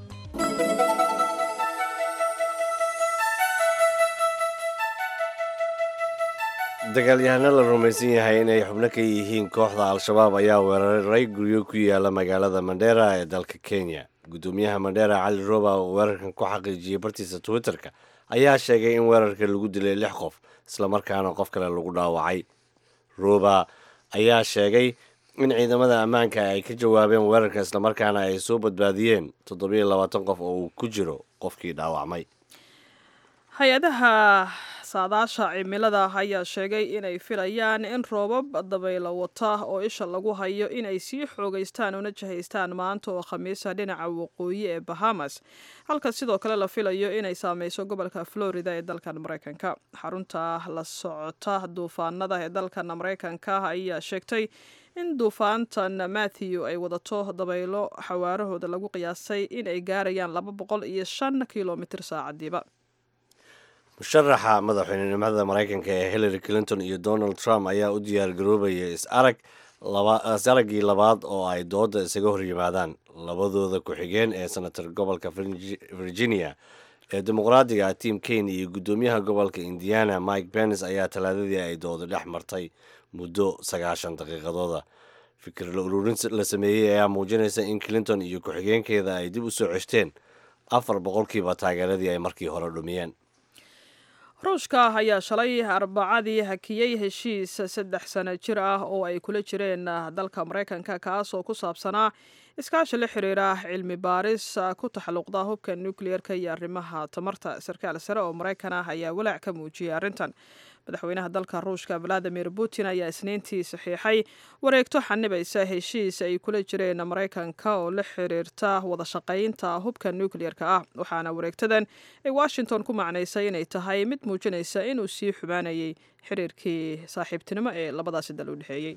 dagaalyahano la rumaysan yahay inay xubno ka yihiin kooxda al-shabaab ayaa weeraray guryo ku yaala magaalada mandheera ee dalka kenya gudoomiyaha mandheera cali roba oo weerarkan ku xaqiijiyey bartiisa twitter-ka ayaa sheegay in weerarka lagu dilay lix qof islamarkaana qof kale lagu dhaawacay roba ayaa sheegay in ciidamada ammaanka ay ka jawaabeen weerarka islamarkaana ay soo badbaadiyeen toddobiyo labaatan qof oo uu ku jiro qofkii dhaawacmay hay-adaha saadaasha cimilada ayaa sheegay inay filayaan in roobab dabaylo wata oo isha lagu hayo inay sii xoogaystaan una jihaystaan maanta oo khamiisa dhinaca waqooyi ee bahamas halka sidoo kale la filayo inay saameyso gobolka florida ee dalkan mareykanka xarunta la socota duufaanada ee dalkan mareykanka ayaa sheegtay in duufaantan matthew ay wadato dabaylo xawaarahooda lagu qiyaasay inay gaarayaan laba boqol iyo shan kilomitr saacadiiba musharaxa madaxweynenimada maraykanka ee hillary clinton iyo donald trump ayaa u diyaar garoobaya is-arag is-araggii labaad oo ay dooda isaga hor yimaadaan labadooda ku-xigeen ee senator gobolka virginia ee dimuqraadiga tim kane iyo guddoomiyaha gobolka indiana mike pence ayaa talaadadii ay dooda dhex martay muddo sagaashan daqiiqadooda fikir la ururin la sameeyey ayaa muujinaysa in clinton iyo ku-xigeenkeeda ay dib u soo ceshteen afar boqolkiiba taageeradii ay markii hore dhumiyeen ruushka ayaa shalay arbacadii hakiyey heshiis saddex sano jir ah oo ay kula jireen dalka maraykanka kaas oo ku saabsanaa iskaashi la xiriira cilmi baaris ku taxalluqda hubka nukliyeerka iyo arrimaha tamarta sarkaal sare oo maraykan ah ayaa walaac ka muujiyay arrintan madaxweynaha dalka ruushka valadimir putin ayaa isniintii saxiixay wareegto xanibaysa heshiis ay kula jireen maraykanka oo la xiriirta wada shaqaynta hubka nukliyerka ah waxaana wareegtadan ay washington ku macnaysay inay tahay mid muujinaysa inuu sii xumaanayay xiriirkii saaxiibtinimo ee labadaasi dal u dhexeeyey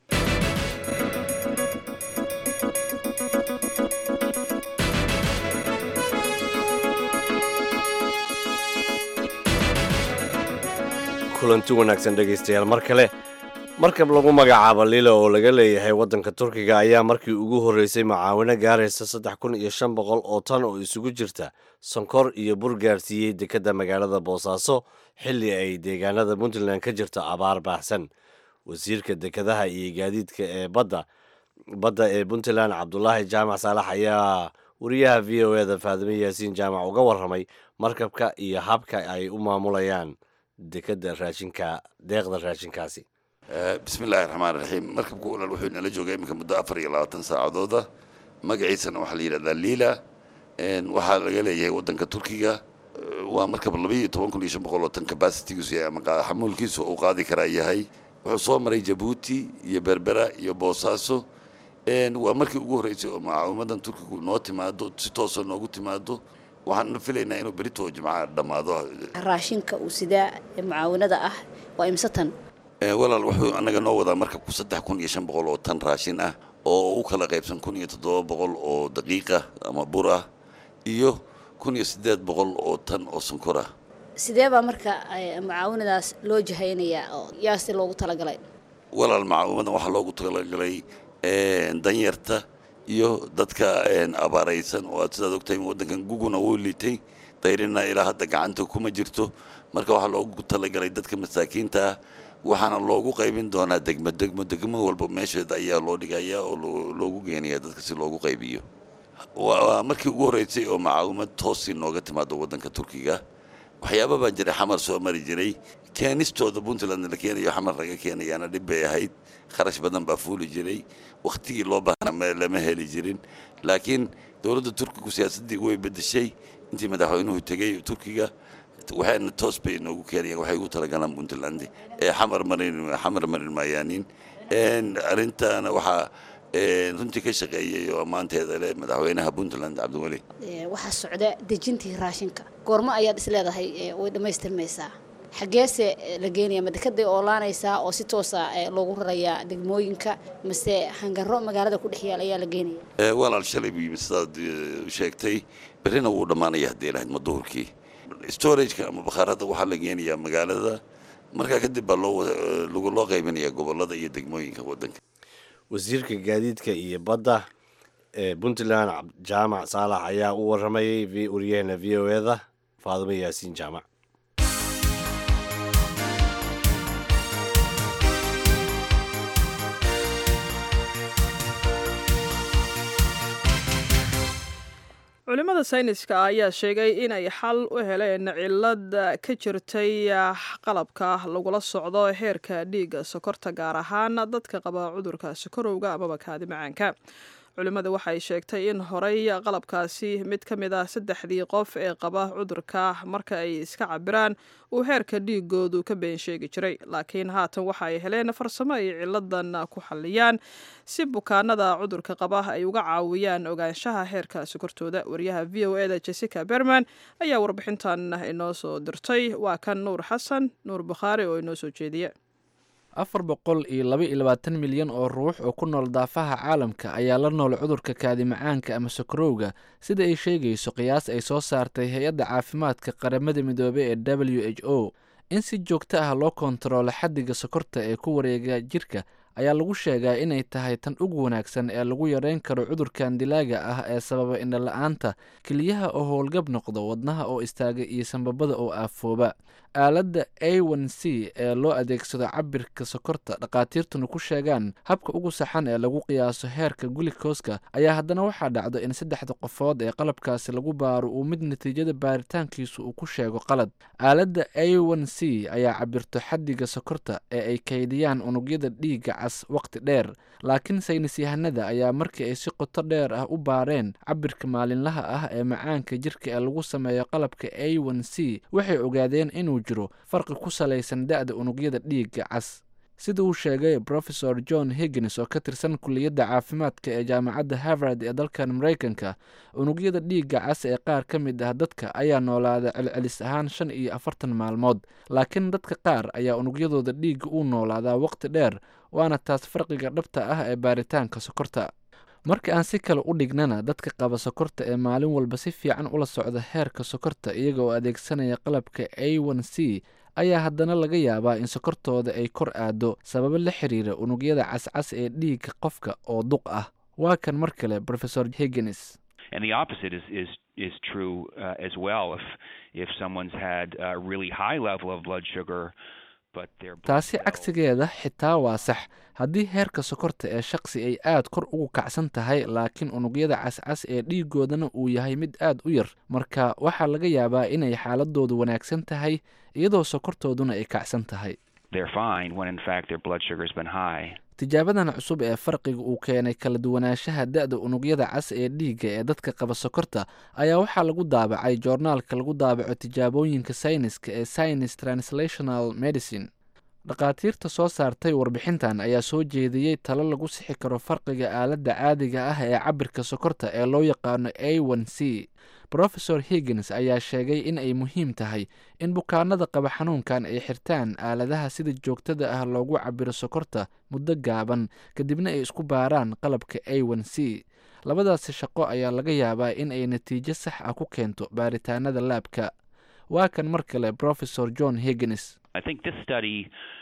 kulanti wanaagsan dhegaystayaal mar kale markab lagu magacaabo lila oo laga leeyahay waddanka turkiga ayaa markii ugu horreysay macaawino gaaraysa saddex kun iyo shan boqol oo tan oo isugu jirta sonkor iyo bur gaarsiiyey dekedda magaalada boosaaso xilli ay deegaanada puntland ka jirto abaar baahsan wasiirka dekedaha iyo gaadiidka ee badda badda ee puntland cabdulaahi jaamac saalax ayaa wariyaha v o eda faadime yaasiin jaamac uga warramay markabka iyo habka ay u maamulayaan dekeda raashinka deeqda raashinkaasi bismillahi raxmaan raxiim markabka ulal wuxuu inala joogay iminka muddo afar iyo labaatan saacadooda magaciisana waxaa la yidhahdaa liila waxaa laga leeyahay waddanka turkiga waa markab laba iyo toban kun iyo shan boqol oo tan capacitigiisu yahay ama xamuulkiisu uu qaadi karaa yahay wuxuu soo maray jabuuti iyo berbera iyo boosaaso waa markii ugu horreysay oo mucaawimadan turkigu noo timaado si toosa noogu timaado waxaan filaynaa inuu berito jimcaha dhammaado raashinka uu sidaa ee mucaawinada ah waa imse tan walaal wuxuu annaga noo wadaa markabku saddex kun iyo shan boqol oo tan raashin ah oo u kala qaybsan kun iyo toddoba boqol oo daqiiqa ama bur ah iyo kun iyo siddeed boqol oo tan oo sonkor ah sidee baa marka mucaawinadaas loo jahaynayaa oo yaasi loogu talagalay walaal mucaawimadan waxaa loogu talagalay danyarta iyo dadka abaaraysan oo aad sidaad ogtahay waddankan guguna wuu liitay dayrina ilaa hadda gacanta kuma jirto marka waxaa loogu talagalay dadka masaakiinta ah waxaana loogu qaybin doonaa degmo degmo degmo walba meesheeda ayaa loo dhigaya oo loogu geenaya dadka si loogu qaybiyo waa markii ugu horreysay oo macaawimad toosii nooga timaado waddanka turkiga waxyaaba baa jiray xamar soo mari jiray keenistooda puntland la keenayo xamar laga keenayaana dhib bay ahayd kharash badan baa fuuli jiray wakhtigii loo baahna lama heli jirin laakiin dowladda turkigu siyaasaddii way bedeshay intii madaxweynuhu tegey turkiga waxayna toos bay inoogu keenayaan waxay ugu talagalaan puntland ee xamar marin xamar marin maayaanin arrintaana waxaa runtii ka shaqeeyay oo ammaanteeda leh madaxweynaha puntland cabdiweli waxaa socda dejintii raashinka goormo ayaad isleedahay way dhammaystirmaysaa xaggeese la geenaya ma dekaday oolaanaysaa oo si toosa loogu rarayaa degmooyinka mase hangaro magaalada ku dhex yaal ayaa la geenaya walaal shalay buu yimid sidaad sheegtay berrina wuu dhammaanaya haddii lahayd ma duhurkii storageka ama bakhaarada waxaa la geenayaa magaalada markaa kadib baa loo loo qaybinayaa gobolada iyo degmooyinka wadanka wasiirka gaadiidka iyo badda ee puntland jaamac saalax ayaa u waramayay waryaheena v o eda faadimo yaasiin jaamac culimmada sayniska ayaa sheegay inay xal u heleen cilad ka jirtay qalabka lagula socdo heerka dhiigga sokorta gaar ahaan dadka qaba cudurka sokorowga amaba kaadi macaanka culimmada waxay sheegtay in horey qalabkaasi mid ka mid ah saddexdii qof ee qaba cudurka marka ay iska cabiraan uu heerka dhiigoodu ka been sheegi jiray laakiin haatan waxa ay heleen farsamo ay ciladan ku xalliyaan si bukaanada cudurka qaba ay uga caawiyaan ogaanshaha heerka sokortooda wariyaha v o eda jessica berman ayaa warbixintan inoo soo dirtay waa kan nuur xasan nuur bukhaari oo inoo soo jeediya afar boqol iyo laba iyo labaatan milyan oo ruux oo ku nool daafaha caalamka ayaa la nool cudurka kaadi macaanka ama sokorowga sida ay sheegayso qiyaas ay soo saartay hay-adda caafimaadka qaramada midoobey ee w h o in si joogto ah loo kontaroolo xaddiga sokorta ee ku wareega jirka ayaa lagu sheegaa inay tahay tan ugu wanaagsan ee lagu yareyn karo cudurkan dilaaga ah ee sababa indhala-aanta keliyaha oo howlgab noqdo wadnaha oo istaaga iyo sanbabada oo aafooba aaladda a n c ee loo adeegsado cabirka sokorta dhakhaatiirtuna ku sheegaan habka ugu saxan ee lagu qiyaaso heerka gulikoska ayaa haddana waxaa dhacdo in saddexda qofood ee qalabkaasi lagu baaro uu mid natiijada baaritaankiisu uu ku sheego qalad aaladda a n c ayaa cabirto xaddiga sokorta ee ay kaydiyaan unugyada dhiigga cas waqti dheer laakiin saynis yahanada ayaa markii ay si qoto dheer ah u baareen cabirka maalinlaha ah ee macaanka jirka ee lagu sameeyo qalabka a n c waxay ogaadeen inuu jiro farqi ku salaysan da-da unugyada dhiigga cas sida uu sheegay profesor john higgins oo ka tirsan kuliyadda caafimaadka ee jaamacadda harvard ee dalkan maraykanka unugyada dhiigga cas ee qaar ka mid ah dadka ayaa noolaada celcelis ahaan shan iyo afartan maalmood laakiin dadka qaar ayaa unugyadooda dhiigga u noolaadaa waqti dheer waana taas farqiga dhabta ah ee baaritaanka sokorta marka aan si kale u dhignana dadka qaba sokorta ee maalin walba si fiican ula socda heerka sokorta iyaga oo adeegsanaya qalabka a n c ayaa haddana laga yaabaa in sokortooda ay kor aado sababo la xiriira unugyada cascas ee dhiigga qofka oo duq ah waa kan mar kale profesor higgins And the opposite is is is true uh, as well. If if someone's had a really high level of blood sugar, but their taasi cagsigeeda xitaa waa sax haddii heerka sokorta ee shaqsi ay aad kor ugu kacsan tahay laakiin unugyada cascas ee dhiigoodana uu yahay mid aad u yar marka waxaa laga yaabaa inay xaaladoodu wanaagsan tahay iyadoo sokortooduna ay kacsan tahay they're fine when in fact their blood sugar's been high. tijaabadan cusub ee farqiga uu keenay kala duwanaanshaha da-da unugyada cas ee dhiigga ee dadka qaba sokorta ayaa waxaa lagu daabacay joornaalka lagu daabaco tijaabooyinka sayniska ee science translational medicine dhakhaatiirta soo saartay warbixintan ayaa soo jeediyey talo lagu sixi karo farqiga aaladda caadiga ah ee cabirka sokorta ee loo yaqaano a n c profesor higgins ayaa sheegay in ay muhiim tahay in bukaanada qaba xanuunkan ay xirtaan aaladaha sida joogtada ah loogu cabiro sokorta muddo gaaban kadibna ay isku baaraan qalabka a n c labadaasi shaqo ayaa laga yaabaa in ay natiijo sax ah ku keento baaritaanada laabka waa kan mar kale profesor john higgins I think this study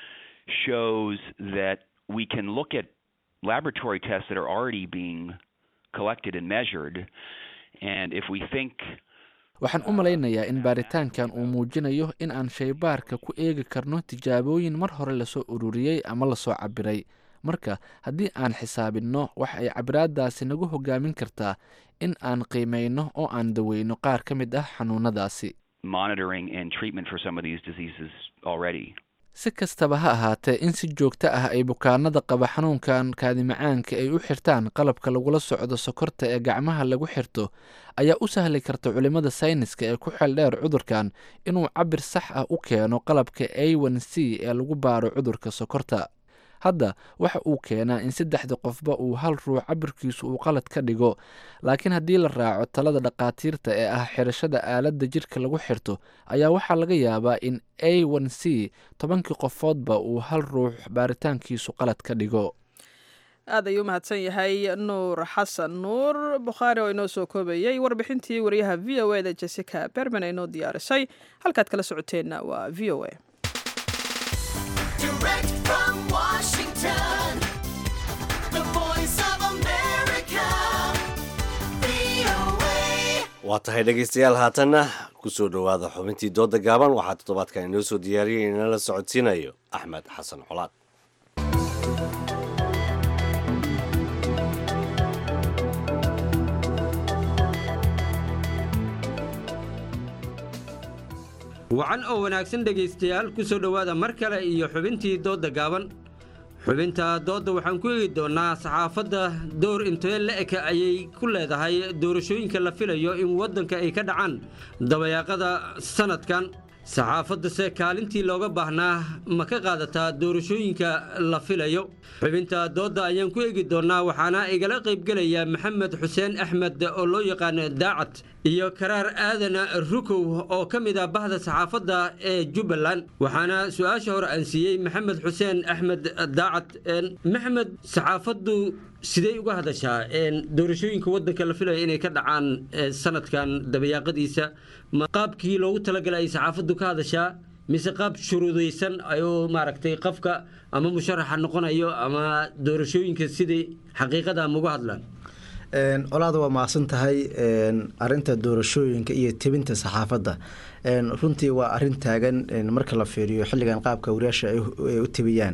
shows that we can look at laboratory tests that are already being collected and measured, and if we think waxaan u malaynayaa in baaritaankan uu muujinayo in aan shaybaarka ku eegi karno tijaabooyin mar hore lasoo ururiyey ama lasoo cabiray marka haddii aan xisaabinno waxa ay cabiraadaasi nagu hogaamin kartaa in aan qiimayno oo aan daweyno qaar ka mid ah xanuunadaasi monitoring and treatment for some of these diseases already. si kastaba ha ahaatee in si joogto ah ay bukaanada qaba xanuunkan kaadimacaanka ay u xirtaan qalabka lagula socdo sokorta ee gacmaha lagu xirto ayaa u sahli karta culimada sayniska ee ku xeeldheer cudurkan inuu cabir sax ah u keeno qalabka a n c ee lagu baaro cudurka sokorta hadda waxa uu keenaa in saddexda qofba uu hal ruux cabirkiisu uu qalad ka dhigo laakiin haddii la raaco talada dhakhaatiirta ee ah xirashada aaladda jidhka lagu xirto ayaa waxaa laga yaabaa in a n c tobankii qofoodba uu hal ruux baaritaankiisu qalad ka dhigo aad ayuu umahadsan yahay nuur xasan nuur bukhaari oo inoo soo koobayey warbixintii wariyaha v o e da jessica berman inoo diyaarisay halkaad kala socoteenna waa v o a Direct from Washington, the voice of America, VOA. waa tahay dhegaystayaal haatanna kusoo dhowaada xubintii dooda gaaban waxaa toddobaadkan inoo soo diyaariyay inala socodsiinayo axmed xasan colaad wacan oo wanaagsan dhegaystayaal ku soo dhowaada mar kale iyo xubintii doodda gaaban xubinta doodda waxaan ku eegi doonnaa saxaafadda door intee la-eka ayay ku leedahay doorashooyinka la filayo in waddanka ay ka dhacaan dabayaaqada sannadkan saxaafaddase kaalintii looga baahnaa ma ka qaadataa doorashooyinka la filayo xubinta doodda ayaan ku eegi doonnaa waxaana igala qaybgelaya maxamed xuseen axmed oo loo yaqaano daacad iyo karaar aadan rukow oo ka mid ah bahda saxaafadda ee jubbaland waxaana su-aasha hore aan siiyey maxamed xuseen axmed daacad maxamed saxaafaddu sidee uga hadashaa doorashooyinka waddanka la filayo inay ka dhacaan sanadkan dabayaaqadiisa ma qaabkii loogu talagalay ay saxaafaddu ka hadashaa mise qaab shuruudaysan ayuu maaragtay qofka ama musharaxa noqonayo ama doorashooyinka sidai xaqiiqada ama uga hadlaan colaada waa mahadsan tahay arinta doorashooyinka iyo tebinta saxaafadda runtii waa arin taagan marka la fiiriyo xilligan qaabka wariyaasha ay u tebiyaan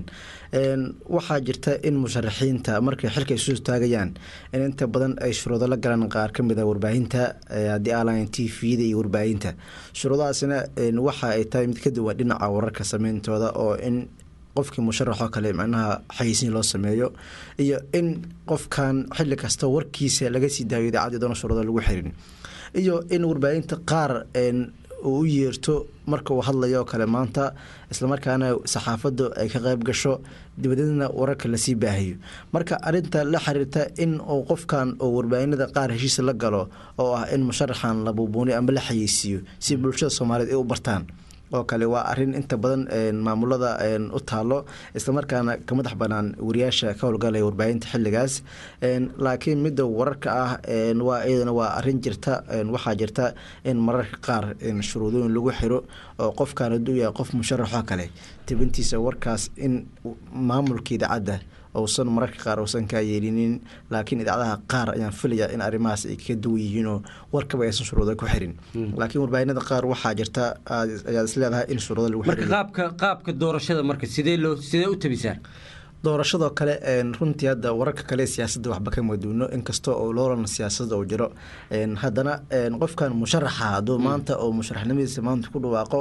waxaa jirta in musharaxiinta markay xilka isu taagayaan in inta badan ay shuruudo la galaan qaar ka mid a warbaahinta haddii aalayn t v-da iyo warbaahinta shuruudahaasina waxa ay tahay mid ka duwan dhinaca wararka sameyntooda oo in qofkii musharaxoo kale macnaha xayeysiin loo sameeyo iyo in qofkan xilli kasta warkiisa laga sii daayo idaacadii doona shuruudo lagu xirin iyo in warbaahinta qaar uu u yeerto marka uu hadlayo oo kale maanta islamarkaana saxaafaddu ay ka qayb gasho dibadeedna wararka lasii baahayo marka arinta la xiriirta in uu qofkan uu warbaahinada qaar heshiisa la galo oo ah in musharaxan la buubuuniyo ama la xayeysiiyo si bulshada soomaaliyeed ay u bartaan oo kale waa arin inta badan maamulada u taalo islamarkaana ka madax banaan wariyaasha ka howlgalaya warbaahinta xiligaas laakiin midda wararka ah waa iyadana waa arin jirta waxaa jirta in mararka qaar shuruudooyin lagu xiro oo qofkan haduu yahay qof musharaxoo kale tibintiisa warkaas in maamulka idaacadda uusan mararka qaar uusan kaa yeelinin laakiin idaacadaha qaar ayaan filaya in arrimahaas ay ka duwan yihiinoo warkaba aysan shuruuda ku xirin laakiin warbaahinada qaar waxaa jirta ayaad isleedahay in shuruuda lagu marka qaabka qaabka doorashada marka sidee loo sidee u tabisaan doorashadoo kale runtii hadda wararka kale siyaasadda waxba kama duuno inkastoo oo loolan siyaasada uu jiro haddana qofkan musharaxa hadduu maanta oo musharaxnimadiisa maanta ku dhawaaqo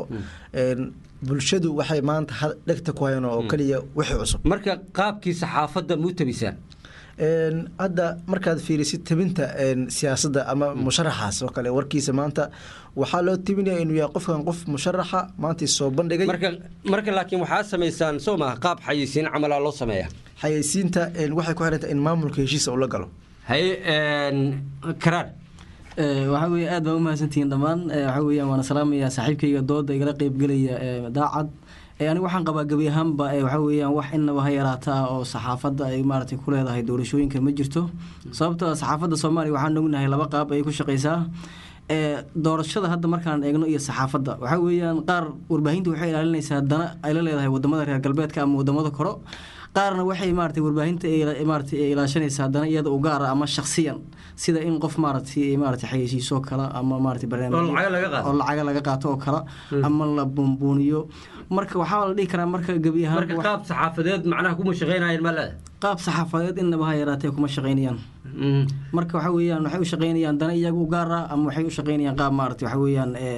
bulshadu waxay maanta dhegta ku hayaan oo keliya wixii cusub marka qaabkii saxaafadda ma u tabisaan hadda markaad fiirisid tabinta siyaasadda ama musharaxaas oo kale warkiisa maanta waxaa loo tebinaya inuu yahay qofkan qof musharaxa maanta soo bandhigay marka laakiin waxaa samaysaan soo maha qaab xayeysiin camalaa loo sameeya xayeysiinta waxay ku xirantahay in maamulka heshiisa uu la galo haye karaar waxaa weeye aad baa umahadsantihiin dhammaan waxaa weeyaan waana salaamayaa saaxiibkayga dooda igala qeybgelaya daacad aniga waxaan qabaa gebi ahaanba waxaa weeyaan wax inaba ha yaraata ah oo saxaafadda ay maaragtay ku leedahay doorashooyinka ma jirto sababtoo ah saxaafadda soomaaliya waxaan ognahay laba qaab ayay ku shaqaysaa doorashada hadda markaan eegno iyo saxaafadda waxaa weeyaan qaar warbaahinta waxay ilaalinaysaa dana ay la leedahay wadamada reer galbeedka ama wadamada koro qaarna waxay maaragtay warbaahinta maaragtay ilaashanaysaa dana iyada u gaara ama shakhsiyan sida in qof maaragtay maaragtay xayeysiiso kale ama maaragtay barnaamij oo lacaga laga qaato oo kale ama la buunbuuniyo marka waxaa la dhihi karaa marka gebi ahaan marka qaab saxaafadeed macnaha kuma shaqeynayaan ma leeda qaab saxaafadeed innaba ha yaraatee kuma shaqeynayaan marka waxa weeyaan waxay u shaqeynayaan dana iyaga u gaar ah ama waxay u shaqeynayaan qaab maaragtay waxa weeyaan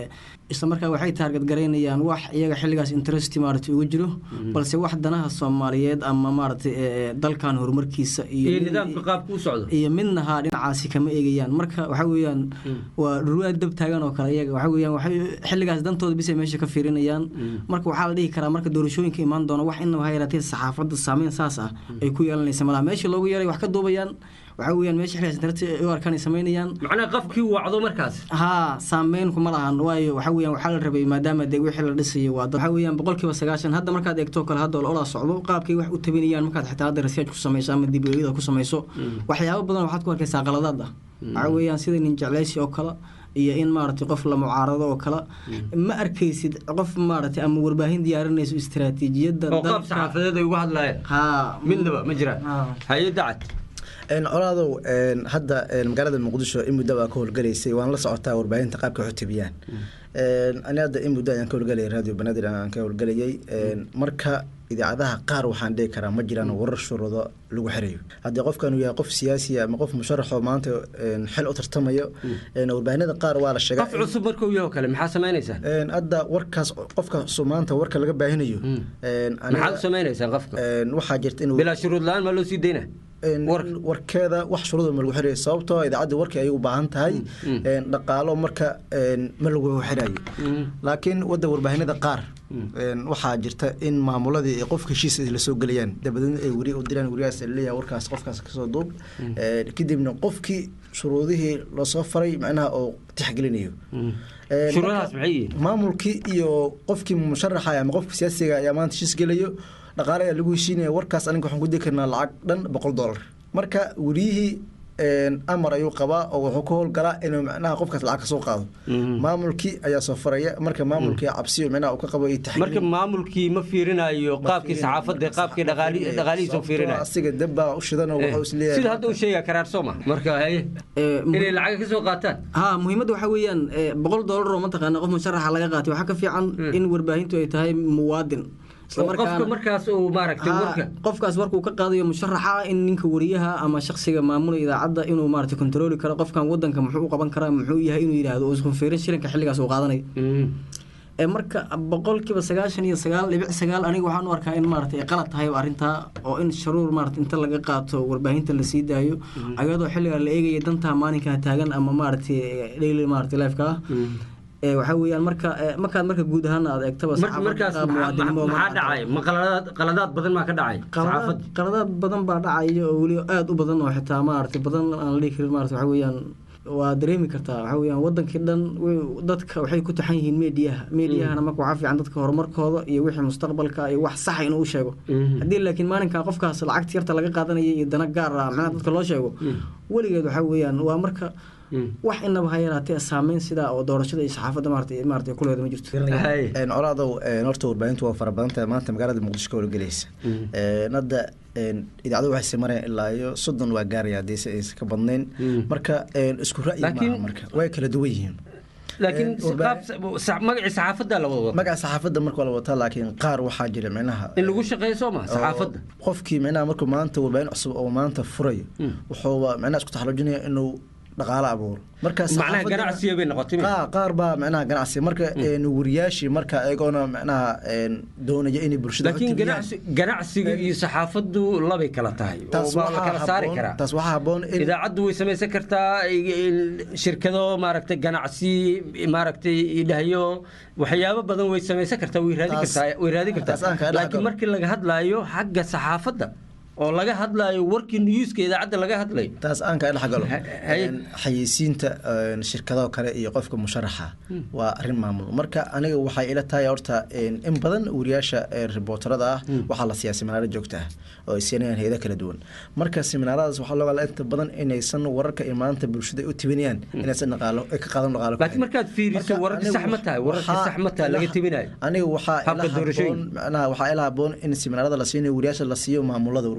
isla markaa waxay taarget garaynayaan wax iyaga xilligaas interest maaragtay ugu jiro balse wax danaha soomaaliyeed ama maaragtay ee, ee, dalkan horumarkiisa iyo iyo nidaamka qaabka u socdo iyo midnaha dhinacaasi kama eegayaan marka waxa weeyaan waa ruwaad dab taagan oo kale iyaga waxa weeyaan waxay xilligaas dantooda bisay meesha ka fiirinayaan marka waxaa la dhihi karaa marka doorashooyinka imaan doona wax inaba ha yaraatee saxaafadda saameyn saas ah ay ku yeelanaysa malaha meesha loogu yeeray wax ka duubayaan waxa weeyaan meesha xilligaas internet ay u arkaan ay samaynayaan macnaha qofkii wacdo markaas haa saameyn kuma lahan waayo waxa weeyaan waxaa la rabay maadaama dee wixii la dhisayo waa dad waxa weeyaan boqolkiiba sagaashan hadda markaad eegto kale hadda ololaa socdo qaabkay wax u tabinayaan markaad xitaa hadda research ku samayso ama dib u eegida ku samayso waxyaabo badan waxaad ku arkaysaa qaladaad ah waxa weeyaan sida nin jecleysi oo kale iyo in maaragtay qof la mucaarado oo kale ma arkaysid qof maaragtay ama warbaahin diyaarinayso istiraatiijiyadda oo qaab saxaafadeed ay uga hadlaayeen haa midnaba ma jiraan haye dacad colaadow een, hadda een, magaalada muqdisho in muddo baa ka howlgalaysay waan la socotaa warbaahinta qaabka wax u tebiyaan Een, ani hadda in muddo ayaan ka howlgalayay radio banaadir aan ka howlgalayay Een, marka idaacadaha qaar waxaan dhihi karaa ma jiraan warar shuruudo lagu xirayo haddii qofkan uu yahay qof siyaasi ama qof musharaxoo maanta een, xil u tartamayo een, warbaahinada qaar waa la sheegaa qof cusub markuu yaho kale maxaa samaynaysaa Een, hadda warkaas qofka soo maanta warka laga baahinayo een, aniga- maxaad u samaynaysaa qofka een, waxaa jirta inuu bilaa shuruud la-aan maa loo sii dayna warkeeda wax shuruuda ma lagu xirayo sababtoo idaacadda warkii ayay u baahan tahay een, dhaqaalo marka een, ma lagu xirayo laakiin wadda warbaahinada qaar een, waxaa jirta in maamuladii ay qofka heshiis ay la soo gelayaan dabadeedna ay weri u diraan werigaas leeyahay warkaas qofkaas kasoo duub Een, kadibna qofkii shuruudihii lasoo faray macnaha oo tixgelinayo Een, Shuruudahaas marka maxay yihiin? maamulkii iyo qofkii musharaxa ama qofka siyaasiga ayaa maanta heshiis gelayo dhaqaale ayaa lagu heshiinaya warkaas aniga waxaan ku diri karnaa lacag dhan boqol dollar marka weriyihii een, amar ayuu qabaa oo wuxuu ka howlgalaa inuu macnaha qofkaas lacag kasoo qaado maamulkii ayaa soo faraya marka maamulkii cabsiyo macnaha uu ka qabo iyo taxliil marka maamulkii ma fiirinayo qaabkii saxaafadda qaabkii dhaqaali- dhaqaalihiisa u fiirinayo asiga dabbaa u shidan oo wuxuu isleeyahay sida hadda u sheegaa karaar soo ma marka haye inay lacag ka soo qaataan haa muhiimadda waxaa weeyaan eh, boqol doolar oo mataqaana qof musharaxa laga qaatay waxaa ka fiican in warbaahintu ay tahay muwaadin Isla oo qofka markaana- markaas uu maaragtay Haa, warka qofkaas warkuu ka qaadayo musharaxa in ninka wariyaha ama shakhsiga maamulaya idaacadda inuu maaragtay kontrooli karo qofkan wadanka muxuu u qaban karaa muxuu yahay inuu yidhaahdo uusan fiirin shilinka xilligaas uu qaadanayo ee marka boqolkiiba sagaashan iyo sagaal dhibic sagaal aniga waxaan u arkaa in maaragtay ay qalad tahay arrintaa oo in sharuur maaragtay inta laga qaato warbaahinta la sii daayo ayadoo xilligaa la eegaya dantaa maalinkaa taagan ama maaragtay daily maaragtay lifeka ah ee waxaa weeyaan marka ee, markaad marka guud ahaan aad eegtaba Mar- saxaafadda markaas qaab maxaa- muwaadinimo maxaa ma dhacay ma qaladaad qaladaad badan maa ka dhacay qaladaad qaladaad badan baa dhacaya oo weli aada u badan oo xitaa maaragtay badan aan la dhihi karin maarata waxa weeyaan waa dareemi kartaa waxa weeyaan wadankii dhan way- dadka waxay ku taxan yihiin meediyaha meediyahana marka waxaa fiican dadka horumarkooda iyo wixii mustaqbalka iyo wax saxa inuu u sheego haddii laakiin maalinkaa qofkaas lacagta yarta laga qaadanaya iyo dana gaar ah macnaha dadka loo sheego weligeed waxa weeyaan waa marka wax inaba ha yaraatee saameyn sidaa oo doorashada iyo saxaafadda maarata maarata kuleeda ma jirto Een, colaadow een, horta warbaahintu waa fara badan tahay maanta magaalada muqdisho ka howlgelaysa Een, hadda een, idaacadu waxay sii marayaan ilaa iyo soddon waa gaaraya haddii se aysan ka badnayn marka een, isku ra'yi Laakiin- maaha marka way kala duwan yihiin laakiin Een, warbaa- qaab sa- magacii saxaafadda la wada magaca saxaafadda marka waa la wataa laakiin qaar waxaa jira micnaha in lagu shaqeeyo soo ma saxaafadda oo qofkii micnaha markuu maanta warbaahin cusub oo maanta furayo wuxuuba micnaha isku taxalujinaya inuu dhaqaale abuuro marka macnaha saxaafadda- ganacsiga bay noqotay qaar qaar baa micnaha ganacsi marka een, wariyaashii marka ayagoona micnaha een, doonaya inay bulshada laakiin hortibiyaan. ganacsi- ganacsiga iyo saxaafaddu labay kala tahay oo Taas waa la waxaa kala saari habboon- karaa taas waxaa habboon in idaacaddu way samaysan kartaa i- i- shirkado maaragtay ganacsi maaragtay idhahyo waxyaabo badan way samaysan kartaa way raadi Taas- kartaa way raadi kartaa taas aan kaa dhex laakiin galo. markii laga hadlaayo xagga saxaafadda oo laga hadlaayo warkii newska idaacadda laga hadlayo taas aan kaa dhex galo haye. Een, xayeysiinta een, shirkadaha kale iyo qofka musharaxa waa arrin maamul marka aniga waxay ila tahay horta een, in badan wariyaasha ee ribootarada ah waxaa la siiyaa seminaaro joogta ah oo ay siinayaan hayado kala duwan marka seminaaradaas waxaa looga inta badan inaysan wararka iyo maanta bulshada ay u tibinayaan inaysan dhaqaalo ay ka qaadan dhaqaalo laakiin markaad fiiriso wararka sax ma tahay wararka sax ma tahay laga tibinayo aniga waxaa ila Habka doorashooyinka. habboon macnaha waxaa ila habboon in seminaarada la siinayo wariyaasha la siiyo maamulada warbaahinta